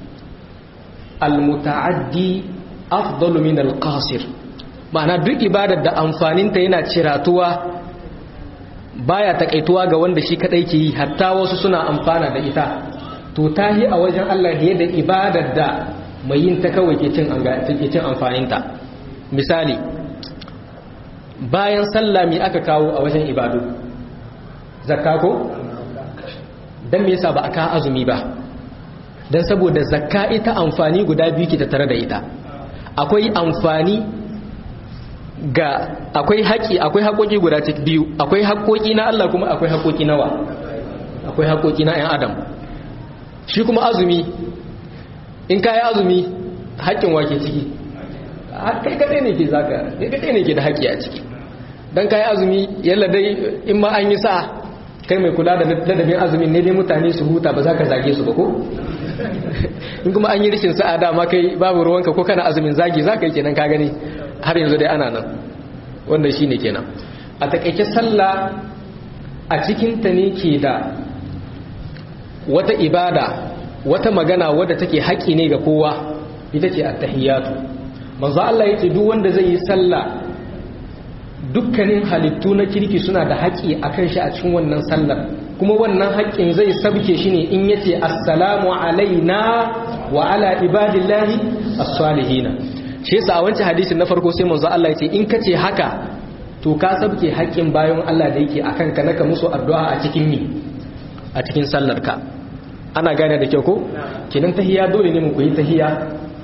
al-muta'addi afdalu min al-qasir ma'ana duk ibadar da amfaninta yana ciratuwa baya takaituwa ga wanda shi kadai ke yi hatta wasu suna amfana da ita to tahi a wajen Allah ne da ibadar da mai yin ta kawai ke cin cin amfaninta misali bayan sallah me aka kawo a wajen ibadu zakka ko dan me yasa ba aka azumi ba dan saboda zakka ita amfani guda biyu ke tattare da ita akwai amfani ga akwai haƙi akwai haƙoƙi guda cikin biyu akwai haƙoƙi na Allah kuma akwai haƙoƙi nawa akwai haƙoƙi na 'yan adam shi kuma azumi in ka yi azumi haƙƙin wake ciki kai kaɗai ne ke zaka kai kaɗai ne ke da haƙƙi a ciki don ka yi azumi yalla dai in ma an yi sa kai mai kula da ladabin azumin ne dai mutane su huta ba za ka zage su ba ko in kuma an yi rikin sa'a dama kai babu ruwanka ko kana azumin zagi za ka yi kenan ka gani har yanzu dai ana nan wanda shi ne kenan a takaice sallah a cikinta ne ke da wata ibada wata magana wadda take haƙi ne ga kowa ita ce attahiyatu manzo Allah yake duk wanda zai yi sallah dukkanin halittu na kirki suna da haƙi akan shi a cikin wannan sallar kuma wannan haƙƙin zai sabke shi ne in yace assalamu alaina wa ala ibadillahi as-salihina shi yasa a wancan hadisin na farko sai manzo Allah yace in kace haka to ka sabke haƙƙin bayan Allah da yake akan ka naka musu addu'a a cikin ni a cikin sallar ka ana gane da kyau ko kinan tahiyya dole ne mu koyi tahiyya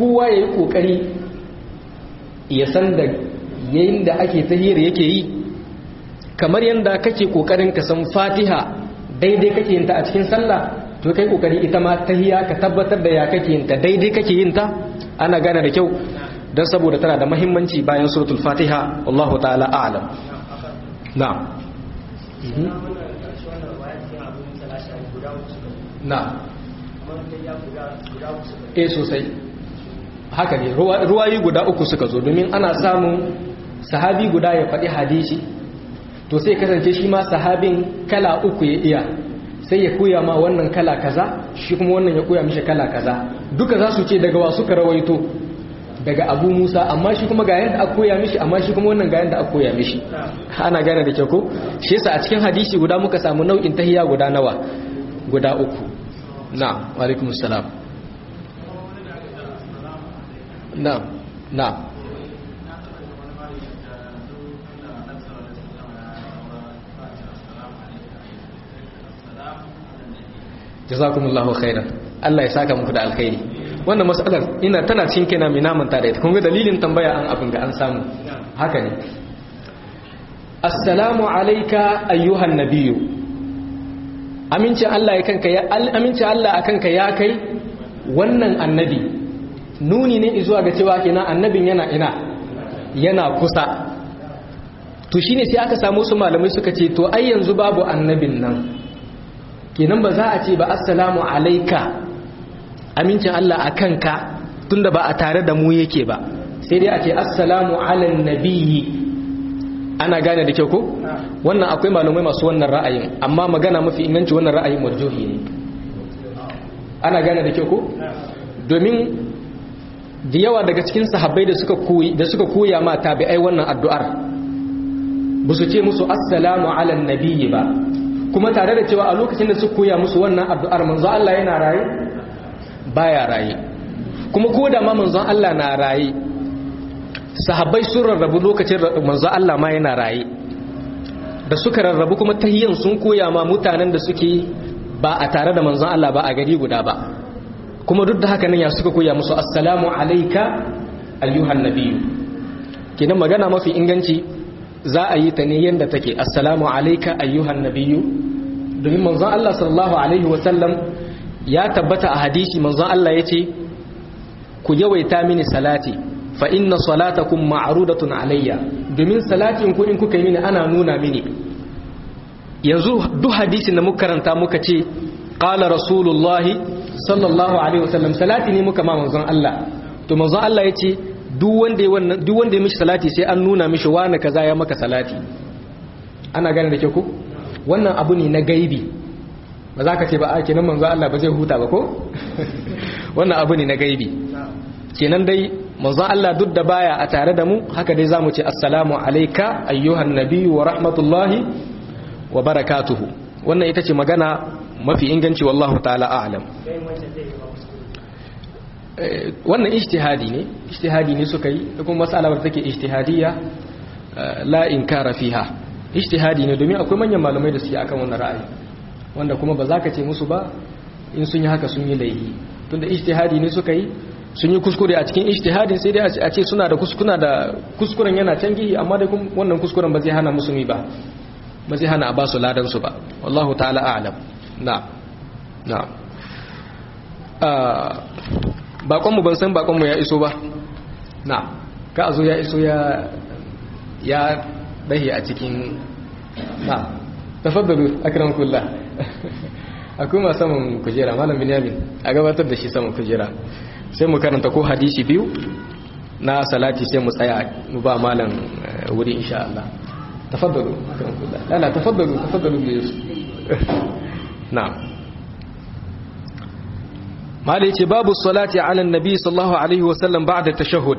kowa ya yi ƙoƙari ya san da yayin da ake tahiyar yake yi kamar yadda kake ƙoƙarin ka san fatiha daidai kake yin ta a cikin sallah to kai ƙoƙari ita ma tahiya ka tabbatar da ya kake yin ta daidai kake yin ta ana gane da kyau don saboda tana da mahimmanci bayan suratul fatiha wallahu ta'ala a'lam na'am na e sosai haka ne ruwayi guda uku suka zo domin ana samun sahabi guda ya faɗi hadisi to sai kasance shi ma sahabin kala uku ya iya sai ya koya ma wannan kala kaza shi kuma wannan ya koya mishi kala kaza duka za su ce daga wa suka rawaito daga abu musa amma shi kuma ga yadda aka koya mishi amma shi kuma wannan ga yadda aka koya mishi ana gane da kyau ko shi yasa a cikin hadisi guda muka samu nau'in tahiya guda nawa guda uku na alaikum salam na na jazakumullahu khairan Allah ya saka muku da alkhairi wannan mas'alar ina tana cikin kaina mai namanta da ita kun ga dalilin tambaya an abin ga an samu haka ne assalamu alayka ayyuhan nabiyyu amincin Allah ya kanka ya amincin Allah akan ka ya kai wannan annabi nuni ne zuwa ga cewa kenan annabin yana ina yana kusa to shine sai aka samu su malamai suka ce to ai yanzu babu annabin nan kenan ba za a ce ba assalamu alayka amincin Allah akan ka tunda ba a tare da mu yake ba sai dai a ce assalamu ala nabiyyi ana gane da kyau ko wannan akwai malamai masu wannan ra'ayin amma magana mafi inganci wannan ra'ayin marjuhi ne ana gane da kyau ko domin da yawa daga cikin sahabbai da suka koyi da suka koya ma tabi'ai wannan addu'ar ba su ce musu assalamu ala nabiyyi ba kuma tare da cewa a lokacin da suka koya musu wannan addu'ar manzo Allah yana raye baya raye kuma ko da ma manzon Allah na raye sahabbai sun rarrabu lokacin manzo Allah ma yana raye da suka rarrabu kuma tahiyyan sun koya ma mutanen da suke ba a tare da manzon Allah ba a gari guda ba kuma duk da haka nan ya suka koya musu assalamu alayka ayyuhan nabiyyu kinan magana mafi inganci za a yi ta ne yanda take assalamu alayka ayyuhan nabiyyu domin manzon Allah sallallahu alaihi wa sallam ya tabbata a hadisi manzon Allah yace ku yawaita mini salati fa inna salatakum ma'rudatun alayya domin salatin ku in kuka yi mini ana nuna mini yanzu duk hadisin da muka karanta muka ce qala rasulullahi sallallahu alaihi wasallam salati ne muka ma manzon Allah to manzon Allah yace duk wanda wannan duk wanda ya mishi salati sai an nuna mishi wani kaza ya maka salati ana gane da ke ku wannan abu ne na gaibi ba za ka ce ba a kenan manzon Allah ba zai huta ba ko wannan abu ne na gaibi kenan dai manzon Allah duk da baya a tare da mu haka dai zamu ce assalamu alayka ayyuhan nabiyyu wa rahmatullahi wa barakatuhu wannan ita ce magana mafi inganci wallahu ta'ala a'lam wannan ijtihadi ne ijtihadi ne suka yi da kuma mas'alar take ijtihadiyya la inkara fiha ijtihadi ne domin akwai manyan malamai da suke akan wannan ra'ayi wanda kuma ba za ka ce musu ba in sun yi haka sun yi laifi tunda ijtihadi ne suka yi sun yi kuskure a cikin ijtihadin sai dai a ce suna da kuskuna da kuskuren yana can gihi amma dai wannan kuskuren ba zai hana musulmi ba ba zai hana a ba su ladan su ba wallahu ta'ala a'lam na na bakon mu ban san bakon mu ya iso ba na ka azo ya iso ya ya dahi a cikin na tafaddalu akramakullah akwai ma saman kujera malam binyamin a gabatar da shi saman kujera sai mu karanta ko hadisi biyu na salati sai mu tsaya mu ba malam wuri insha Allah tafaddalu akramakullah la la tafaddalu tafaddalu bi na'am mala yace babu salati ala annabi sallallahu alaihi wa sallam ba'da tashahhud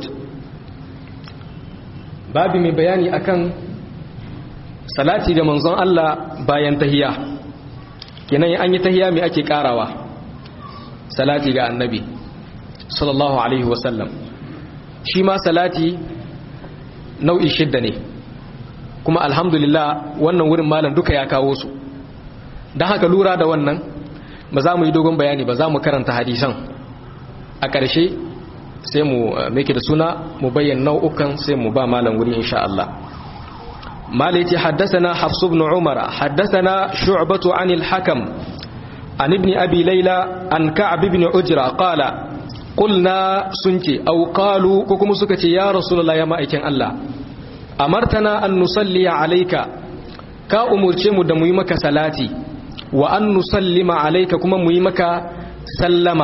babu mai bayani akan salati ga manzon Allah bayan tahiyya kenan an yi tahiyya mai ake karawa salati ga annabi sallallahu alaihi wasallam shi ma salati nau'i shidda ne kuma alhamdulillah wannan wurin malam duka ya kawo su don haka lura da wannan ba za mu yi dogon bayani ba za mu karanta hadisan a ƙarshe sai mu make da suna mu bayyana nau'ukan sai mu ba malam wuri insha Allah مالتي حدثنا حفص بن عمر حدثنا شعبة عن الحكم عن ابن أبي ليلى عن كعب بن عجرة قال قلنا سنتي أو قالوا ككم سكتي يا رسول الله يا مائكين الله أمرتنا أن نصلي عليك كا أمرتم دميمك صلاتي وأن نسلم عليك كما ميمك سلم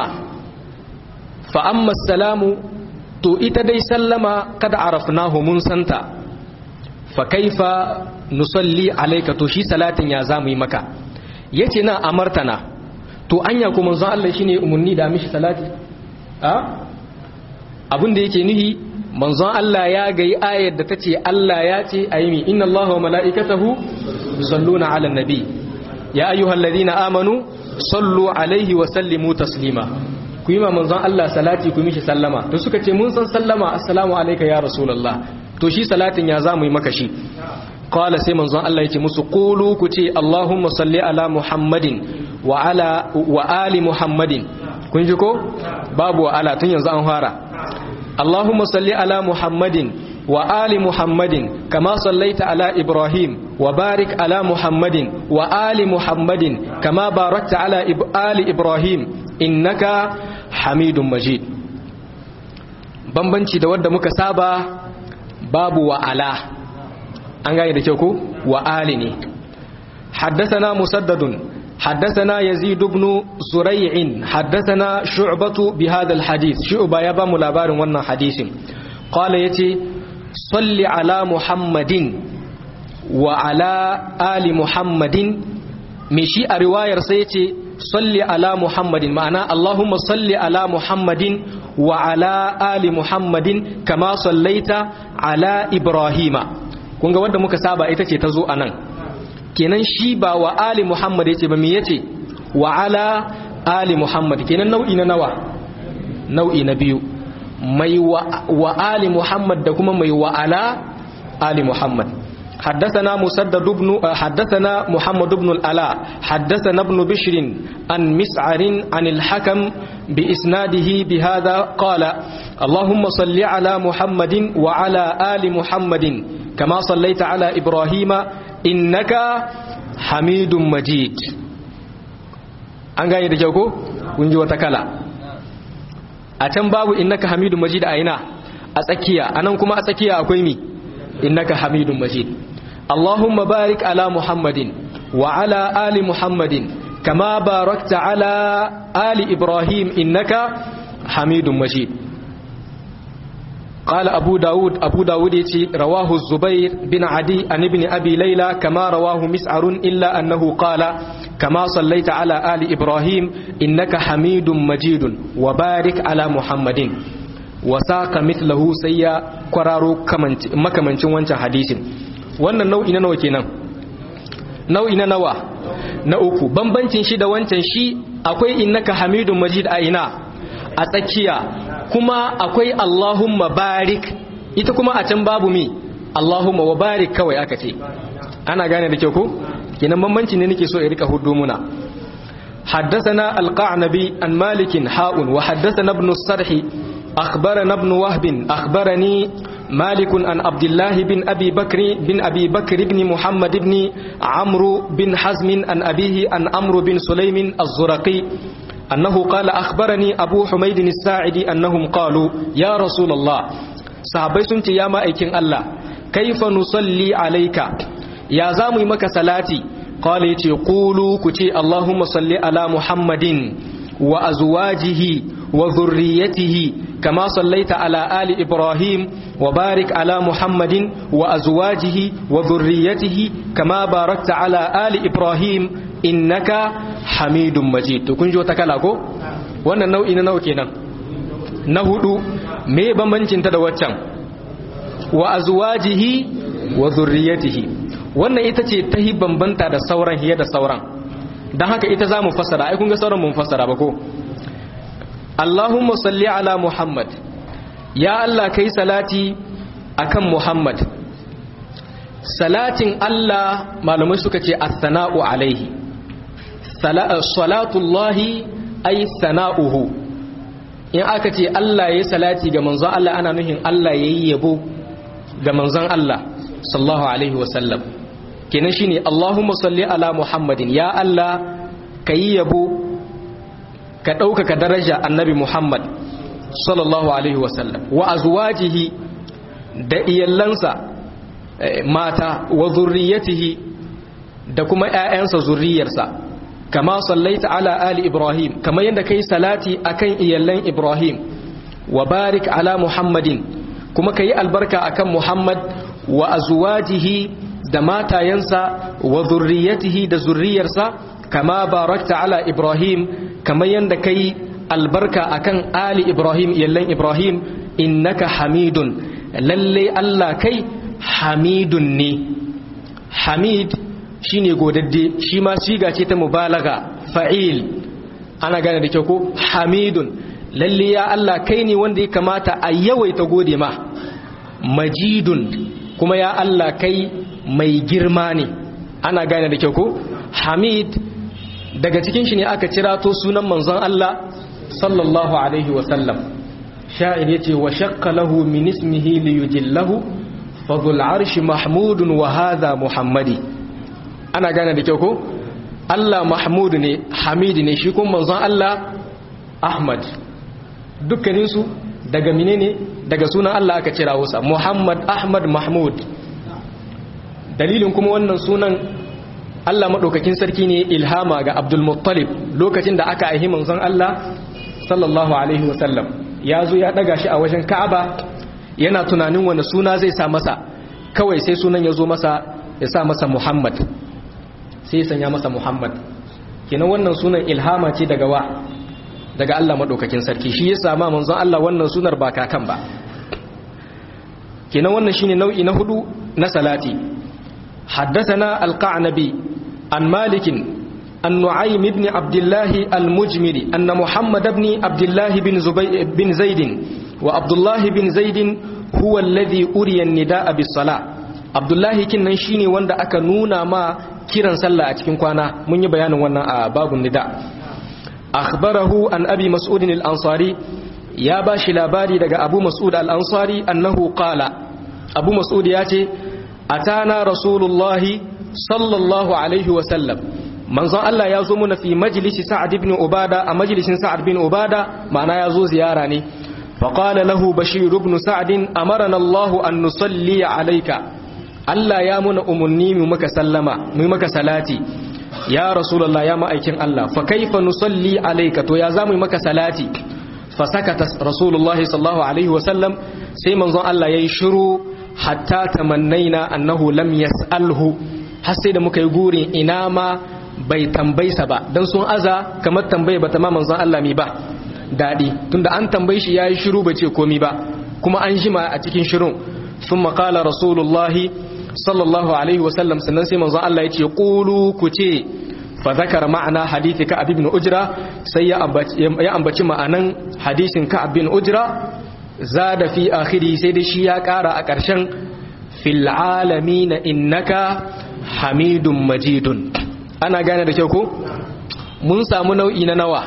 فأما السلام تو إتدي سلم قد عرفناه منسنتا fakaifa nusalli alaika to shi salatin ya zamu yi maka yace na amartana to anya ko manzo Allah shine umunni da mishi salati a abin da yake nihi manzo Allah ya gayi ayar da tace Allah ya ce ayimi inna Allaha wa mala'ikatahu yusalluna 'alan nabi ya ayyuhalladhina amanu sallu alaihi wa sallimu taslima ku yi ma manzon Allah salati ku mishi sallama to suka ce mun san sallama assalamu alayka ya rasulullah to shi salatin ya zamu yi maka shi qala sai manzon Allah yace musu qulu ku ce allahumma salli ala muhammadin wa ala wa ali muhammadin kun ji ko babu wa ala tun yanzu an fara allahumma salli ala muhammadin wa ali muhammadin kama sallaita ala ibrahim wa barik ala muhammadin wa ali muhammadin kama barakta ala ali ibrahim innaka hamidun majid bambanci da wadda muka saba babu wa ala an gane da kyau ko wa ali ne حدثنا مسدد حدثنا يزيد بن زريع حدثنا شعبة بهذا الحديث شعبة يبا ملابار وانا حديث قال يتي صل على محمد وعلى آل محمد مشي رواية سيتي صل على محمد معنى اللهم صل على محمد وعلى آل محمد كما صليت على إبراهيم kun ga wanda muka saba ita ce ta zo a nan kenan shi ba wa ali muhammad ya ce ba me ya ce wa ala ali muhammad kenan nau'i na nawa nau'i na biyu mai wa ali muhammad da kuma mai wa ala ali muhammad حدثنا مسدد بن حدثنا محمد بن الألاء حدثنا ابن بشر عن مسعر عن الحكم بإسناده بهذا قال اللهم صل على محمد وعلى آل محمد كما صليت على إبراهيم إنك حميد مجيد an gane da kyau ko kun ji wata kala a can babu innaka hamidun majid a ina a tsakiya anan kuma a tsakiya akwai mi innaka hamidun majid allahumma barik ala muhammadin wa ala ali muhammadin kama barakta ala ali ibrahim innaka hamidun majid قال أبو داود أبو داود يتي رواه الزبير بن عدي عن ابن أبي ليلى كما رواه مسعر إلا أنه قال كما صليت على آل إبراهيم إنك حميد مجيد وبارك على محمد وساق مثله سيا قرارو مكمنشن وانشا حديث wannan nau'i na nawa kenan nau'i na nawa na uku bambancin shi da wancan shi akwai innaka hamidun majid a ina a tsakiya kuma akwai Allahumma barik ita kuma a can babu mi Allahumma wa barik kawai aka ce ana gane da kyau ko kenan bambanci ne nake so in rika hudu muna حدثنا القعنبي عن مالك حاء وحدثنا ابن الصرح أخبرنا ابن وهب أخبرني مالك عن عبد الله بن أبي بكر بن أبي بكر بن محمد بن عمرو بن حزم عن أبيه عن عمرو بن سليم الزرقي أنه قال أخبرني أبو حميد الساعدي أنهم قالوا يا رسول الله صحابي سنتي يا مائكين الله كيف نصلي عليك يا زامي مك صلاتي قال يتي قولوا كتي اللهم صل على محمد وأزواجه وذريته كما صليت على آل إبراهيم وبارك على محمد وأزواجه وذريته كما باركت على آل إبراهيم innaka hamidun majid to kun ji wata kala ko wannan nau'i na nawa kenan na hudu me bambancin ta da waccan wa azwajihi wa zurriyatihi wannan ita ce ta hi bambanta da sauran hiya da sauran dan haka ita zamu fassara ai kun ga sauran mun fassara ba ko Allahumma salli ala Muhammad ya Allah kai salati akan Muhammad salatin Allah malamai suka ce as-sana'u alaihi salatullahi ay sana'uhu in aka ce Allah ya salati ga manzon Allah ana nuhin Allah ya yi yabo ga manzon Allah sallallahu alaihi wasallam kenan shine Allahumma salli ala Muhammadin ya Allah ka yi yabo ka ɗaukaka daraja annabi Muhammad sallallahu alaihi wasallam wa azwajihi da iyallansa mata wa zurriyatihi da kuma ƴaƴansa zurriyarsa kama sallaita ala ali ibrahim kama yadda kai salati akan iyallan ibrahim wa barik ala muhammadin kuma kai albarka akan muhammad wa azwajihi da matayensa wa zurriyatihi da zurriyarsa kama barakta ala ibrahim kama yadda kai albarka akan ali ibrahim iyallan ibrahim innaka hamidun lalle allah kai hamidun ne hamid shine godadde shi ma siga ce ta mubalaga fa'il ana gane da kyau ko hamidun lalle ya Allah kai ne wanda ya kamata a yawaita gode ma majidun kuma ya Allah kai mai girma ne ana gane da kyau ko hamid daga cikin shi ne aka cirato sunan manzon Allah sallallahu alaihi wasallam sha'ir yace wa shaqqa lahu min ismihi li yujillahu fadhul arshi mahmudun wa hadha muhammadi ana gane da kyau ko Allah mahmud ne hamid ne shi kuma manzon Allah ahmad dukkaninsu daga menene daga sunan Allah aka cira wasa muhammad ahmad mahmud dalilin kuma wannan sunan Allah maɗaukakin sarki ne ilhama ga abdul muttalib lokacin da aka aihi manzon Allah sallallahu alaihi wasallam ya zo ya ɗaga shi a wajen ka'aba yana tunanin wani suna zai sa masa kawai sai sunan ya zo masa ya sa masa muhammad sai sanya masa Muhammad kenan wannan sunan ilhama ce daga wa daga Allah madaukakin sarki shi ya sama manzon Allah wannan sunar ba kakan ba kenan wannan shine nau'i na hudu na salati haddathana al-qa'nabi an malik an nu'aym ibn abdullah al-mujmiri anna muhammad ibn abdullah bin zubay bin zaid wa abdullah bin zaid huwa alladhi uriya an-nidaa bis-salah abdullahi kinnan shine wanda aka nuna ma kiran sallah a cikin kwana mun yi bayanin wannan a babun nida akhbarahu an abi mas'ud al-ansari ya bashi labari daga abu mas'ud al-ansari annahu qala abu mas'ud ya ce atana rasulullahi sallallahu alaihi wa sallam manzon Allah ya zo muna fi majlisi sa'ad ibn ubada a majlisin sa'ad bin ubada ma'ana ya zo ziyara ne فقال له بشير بن سعد أمرنا الله أن نصلي عليك Allah ya muna umarni mu maka sallama mu maka salati ya rasulullah ya ma'aikin Allah fa kaifa nusalli alayka to ya zamu maka salati fa sakata rasulullahi sallallahu alaihi wa sallam sai manzon Allah yayi shiru hatta tamannaina annahu lam yas'alhu har sai da muka yi gurin ina ma bai tambaysa ba dan sun aza kamar tambaye bata ma manzon Allah mi ba dadi tunda an tambaye shi yayi shiru bai ce komi ba kuma an jima a cikin shirun ثم قال رسول الله sallallahu alaihi wasallam sannan sai manzon Allah ya ce qulu ku ce fa zakara ma'ana hadithi ka ibn ujra sai ya ambaci ma'anan hadisin ka ibn ujra zada fi akhiri sai dai shi ya kara a ƙarshen fil alamin innaka hamidun majidun ana gane da kyau ko mun samu nau'i na nawa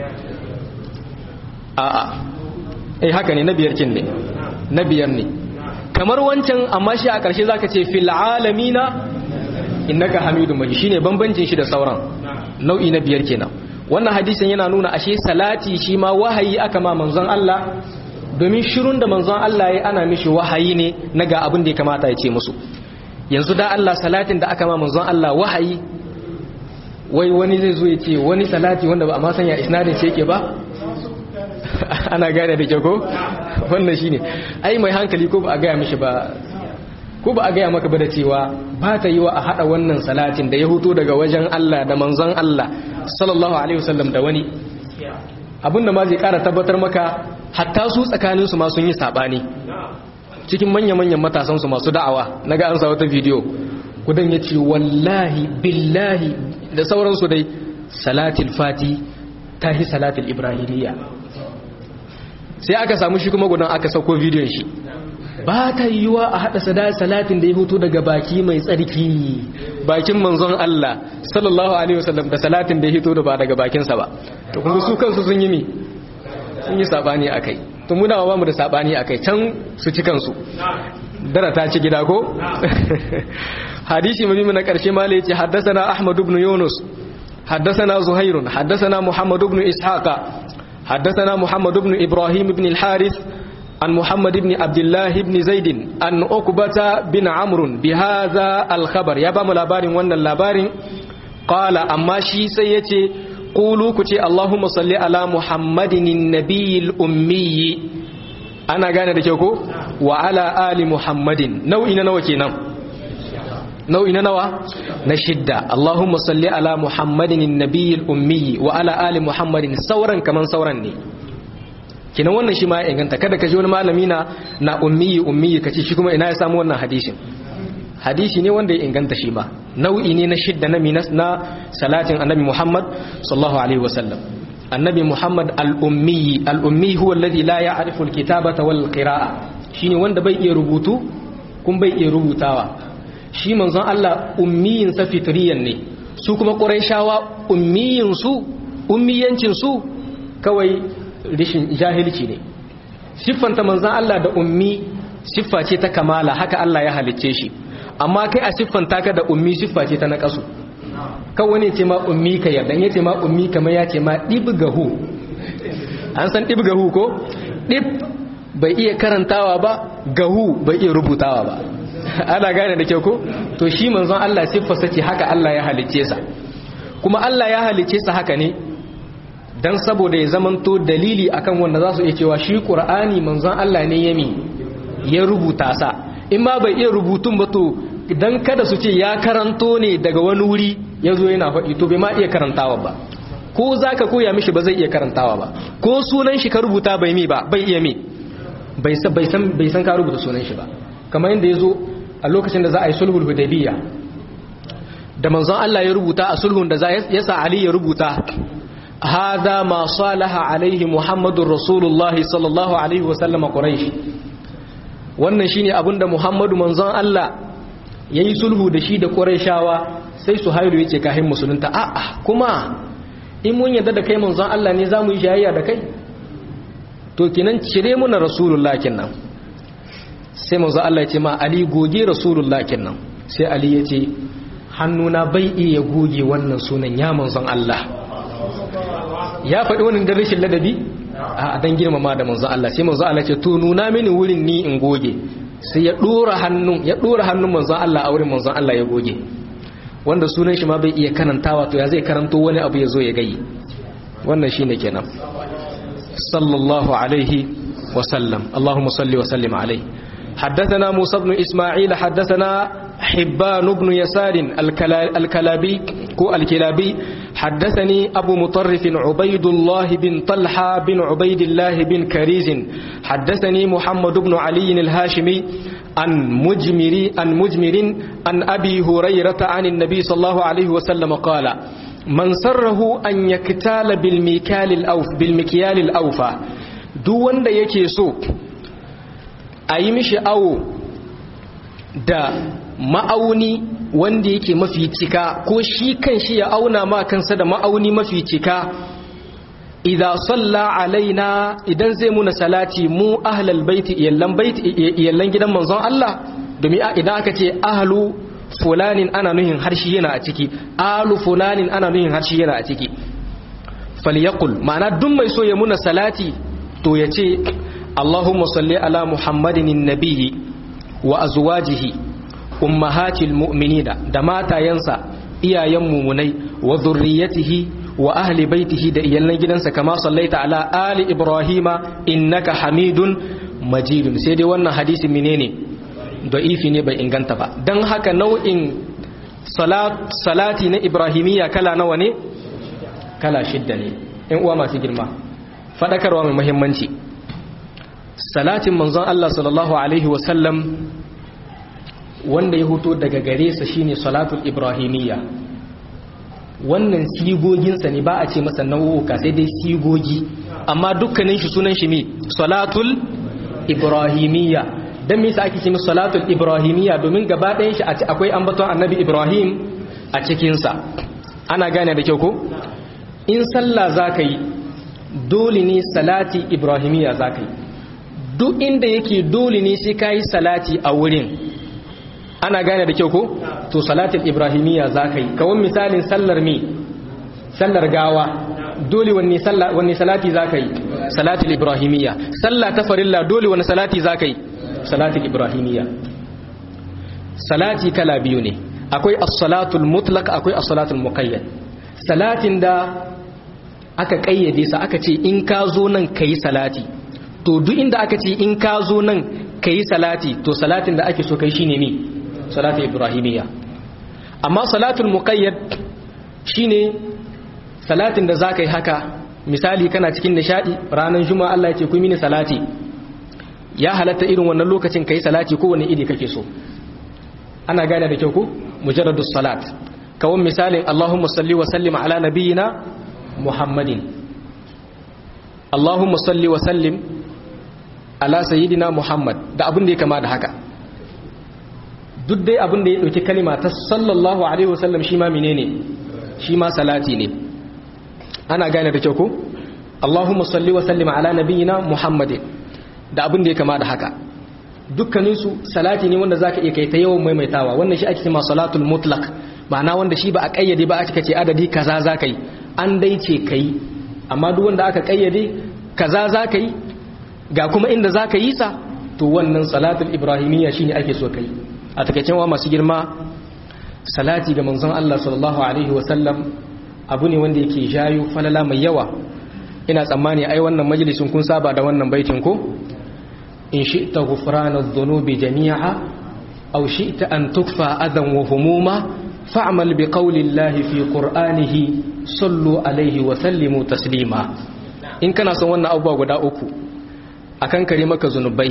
a'a eh haka ne na biyar kin ne na biyar ne kamar wancan amma shi a ƙarshe zaka ce fil alamina innaka hamidun majid shine bambancin shi da sauran nau'i na biyar kenan wannan hadisin yana nuna ashe salati shi ma wahayi aka ma manzon Allah domin shirun da manzon Allah ya ana mishi wahayi ne na ga abin da ya kamata ya ce musu yanzu da Allah salatin da aka ma manzon Allah wahayi wai wani zai zo ya ce wani salati wanda ba a ma sanya isnadin ce yake ba ana gane da ke ko wannan shine ai mai hankali ko ba a gaya mishi ba ko ba a gaya maka ba da cewa ba ta yi wa a hada wannan salatin da ya huto daga wajen Allah da manzon Allah sallallahu alaihi wasallam da wani abinda ma zai kara tabbatar maka hatta su tsakanin su ma sun yi sabani cikin manya-manyan matasan su masu da'awa naga an sa wata bidiyo kudan yace wallahi billahi da sauransu dai salatul fati tahi salatul ibrahimiyya sai aka samu shi kuma gudan aka sauko bidiyon shi ba ta yiwuwa a haɗa sada salatin da ya hutu daga baki mai tsarki bakin manzon Allah sallallahu alaihi wasallam da salatin da ya hito da ba daga bakinsa ba to kuma su kansu sun yi mi sun yi sabani akai to muna ba mu da sabani akai can su ci kansu dara ta ci gida ko hadisi mai na karshe mala yace haddathana ahmad ibn yunus haddathana zuhairun haddathana muhammad ibn ishaqa haddathana muhammad ibn ibrahim ibn al-harith عن محمد بن عبد الله بن زيد عن عقبة بن عمرو بهذا الخبر يا بام لابارين وانا اللابارين قال أما شي سيتي قولوا كتي اللهم صل على محمد النبي الأمي أنا قانا دكيوكو وعلى آل محمد نوئنا نوكينا نوئنا نوى نشدة اللهم صل على محمد النبي الأمي وعلى آل محمد سورا كمان سورا ني kinan wannan shi ma ya inganta kada ka ji wani malami na na ummiyi ummiyi kace shi kuma ina ya samu wannan hadisin hadisi ne wanda ya inganta shi ma nau'i ne na shidda na minas na salatin annabi Muhammad sallallahu alaihi wasallam annabi Muhammad al-ummi al-ummi huwa alladhi la ya'rifu al-kitabata wal qira'a shine wanda bai iya rubutu kun bai iya rubutawa shi manzon Allah ummiyin sa fitriyan ne su kuma quraishawa ummiyin su ummiyancin su kawai rishin jahilci ne siffanta manzan Allah da ummi siffa ce ta kamala haka Allah ya halicce shi amma kai a siffanta ka da ummi siffa ce ta naƙasu kan wani ce ma ummi ka yarda ya ce ma ummi kamar ya ce ma ɗibgahu an san ɗibgahu ko ɗib bai iya karantawa ba gahu bai iya rubutawa ba ana gane da kyau ko to shi manzon Allah siffarsa ce haka Allah ya halicce sa kuma Allah ya halicce sa haka ne dan saboda ya zamanto dalili akan wanda za su iya cewa shi ƙur'ani manzon Allah ne yami ya rubuta sa in ma bai iya rubutun ba to dan kada su ce ya karanto ne daga wani wuri ya zo yana faɗi to bai ma iya karantawa ba ko za ka koya mishi ba zai iya karantawa ba ko sunan shi ka rubuta bai mi ba bai iya mi bai san ka rubuta sunan shi ba kamar yadda ya zo a lokacin da za a yi sulhul hudaybiya da manzon Allah ya rubuta a sulhun da ya sa Ali ya rubuta هذا ما صالح عليه محمد رسول الله صلى الله عليه وسلم قريش wannan shine abinda Muhammadu manzon Allah yayi sulhu da shi da Qurayshawa sai Suhailu yace kahin musulunta a'a kuma in mun yarda da kai manzon Allah ne zamu yi shayayya da kai to kinan cire muna Rasulullah kinnan sai manzon Allah yace ma Ali goge Rasulullah kinnan sai Ali yace hannuna bai iya goge wannan sunan ya manzon Allah ya faɗi wani da rashin ladabi a dan girmama da manzo Allah sai manzo Allah ce to nuna mini wurin ni in goge sai ya dora hannun ya dora hannun manzo Allah a wurin manzo Allah ya goge wanda sunan shi ma bai iya karantawa to ya zai karanto wani abu ya zo ya gayi wannan shine kenan sallallahu alaihi wa sallam Allahumma salli wa sallim alaihi حدثنا موسى بن إسماعيل حدثنا حبان بن يسار الكلابي كو الكلابي حدثني أبو مطرف عبيد الله بن طلحة بن عبيد الله بن كريز حدثني محمد بن علي الهاشمي عن مجمر عن مجمر عن أبي هريرة عن النبي صلى الله عليه وسلم قال من سره أن يكتال بالمكيال الأوف بالمكيال الأوفى دون يكي سوق a yi mishi awo da ma'auni wanda yake mafi cika ko shi kan shi ya auna ma kansa da ma'auni mafi cika idan salla alaina idan zai muna salati mu ahlal baiti iyallan baiti iyallan gidan manzon Allah domin idan aka ce ahlu fulanin ana nuhin harshe yana a ciki ahlu fulanin ana nuhin harshe yana a ciki falyaqul ma'ana duk mai so ya muna salati to ya ce اللهم صل على محمد النبي وأزواجه أمهات المؤمنين دماتا ينسى إيا يمومني وذريته وأهل بيته دا إيالنا جدنسا كما صليت على آل إبراهيم إنك حميد مجيد سيدي وانا حديث منيني ضعيفي نبا إنغانتا با دن هكا نوع صلاة صلاتي نا إبراهيمية كلا نواني كلا شدني إن أوما سجرما فذكر ومن مهمنشي salatin manzon Allah sallallahu Alaihi wasallam wanda ya hoto daga gare sa shine salatul ibrahimiyya wannan sigoginsa ne ba a ce masa nau'uka sai dai sigogi amma dukkanin shi sunan shi ne salatul ibrahimiyya don me yasa ake ce masa salatul ibrahimiyya domin gaba ɗayan shi akwai ambaton annabi ibrahim a cikinsa ana gane da kyau ko in sallah za ka yi dole ne salati ibrahimiya za ka yi duk inda yake dole ne sai ka yi salati a wurin ana gane da kyau ko to salatin ibrahimiya za ka yi kawon misalin sallar me sallar gawa dole wanne salati za ka yi salatin ibrahimiya sallah ta farilla dole wani salati za ka yi salatin ibrahimiya salati kala biyu ne akwai as-salatul mutlaq akwai as-salatul muqayyad salatin da aka kayyade sa aka ce in ka zo nan kai salati to duk inda aka ce in ka zo nan kai salati to salatin da ake so kai shine ne salatul ibrahimiyya amma salatul muqayyad shine salatin da zaka yi haka misali kana cikin nishadi ranar juma'a Allah ya ce ku mini salati ya halatta irin wannan lokacin kai salati ko wani iri kake so ana gane da kyau ku mujarradus salat kawon misalin Allahumma salli wa sallim ala nabiyyina Muhammadin Allahumma salli wa sallim ala sayyidina Muhammad da abin da ya kama da haka duk dai abin da ya dauki kalima ta sallallahu alaihi wasallam shi ma menene shi ma salati ne ana gane da kyau ku Allahumma salli wa sallim ala nabiyyina Muhammadin da abin da ya kama da haka dukkaninsu salati ne wanda zaka iya kai ta yawan maimaitawa wannan shi ake cewa salatul mutlaq ma'ana wanda shi ba a kayyade ba aka ce adadi kaza zaka yi an dai ce kai amma duk wanda aka kayyade kaza zaka yi ga kuma inda zaka yi sa to wannan salatul ibrahimiyya shine ake so kai a takeicen wa masu girma salati ga manzon Allah sallallahu alaihi wasallam abu ne wanda yake jayo falala mai yawa ina tsammani ai wannan majalisin kun saba da wannan baitin ko إن شئت غفران الذنوب جميعا أو شئت أن تكفى أذى وهموما فاعمل بقول الله في قرآنه صلوا عليه وسلموا تسليما إن كان سوانا أبوا غدا أكو أكن كريمك ذنوبي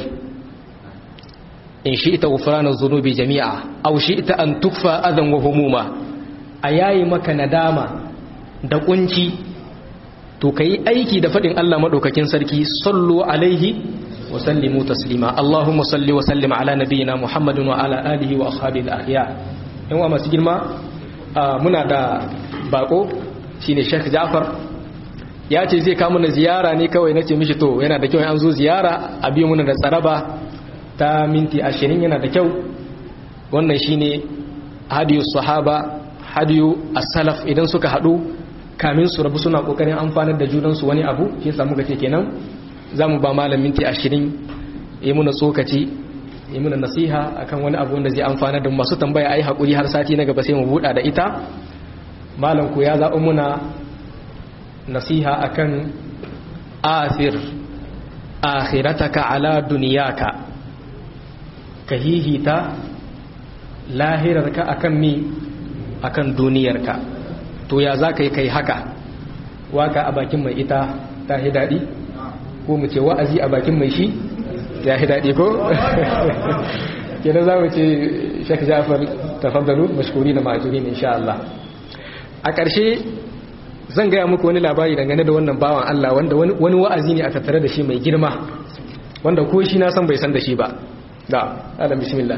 إن شئت غفران الذنوب جميعا أو شئت أن تكفى أذى وهموما أياي مك نداما da kunci to kai aiki da fadin Allah madaukakin sarki sallu alaihi وسلموا تسليما اللهم صل وسلم على نبينا محمد وعلى آله وأصحابه الأخيار in wa masu girma muna da bako shine Sheikh Ja'far ya ce zai kawo mana ziyara ne kawai nace mishi to yana da kyau an zo ziyara a biyu muna da tsaraba ta minti 20 yana da kyau wannan shine hadiyu sahaba hadiyu as-salaf idan suka hadu kamin su rabu suna kokarin amfanar da junansu wani abu shi yasa muka ce kenan za mu ba malam minti ashirin yi muna tsokaci yi muna nasiha akan wani abu wanda zai amfana da masu tambaya a yi haƙuri har sati na gaba sai mu buɗa da ita malam ku ya zaɓi muna nasiha akan athir akhirataka ala duniyaka ka hihita lahirarka akan mi akan duniyarka to ya za ka yi kai haka waka a bakin mai ita ta daɗi ko mu ce wa'azi a bakin mai shi ya yi daɗi ko? kenan za mu ce shek jafar tafaddalu mashkuri na ma'ajuri ne insha Allah a ƙarshe zan gaya muku wani labari dangane da wannan bawan Allah wanda wani wa'azi ne a tattare da shi mai girma wanda ko shi na san bai san da shi ba da adam bismillah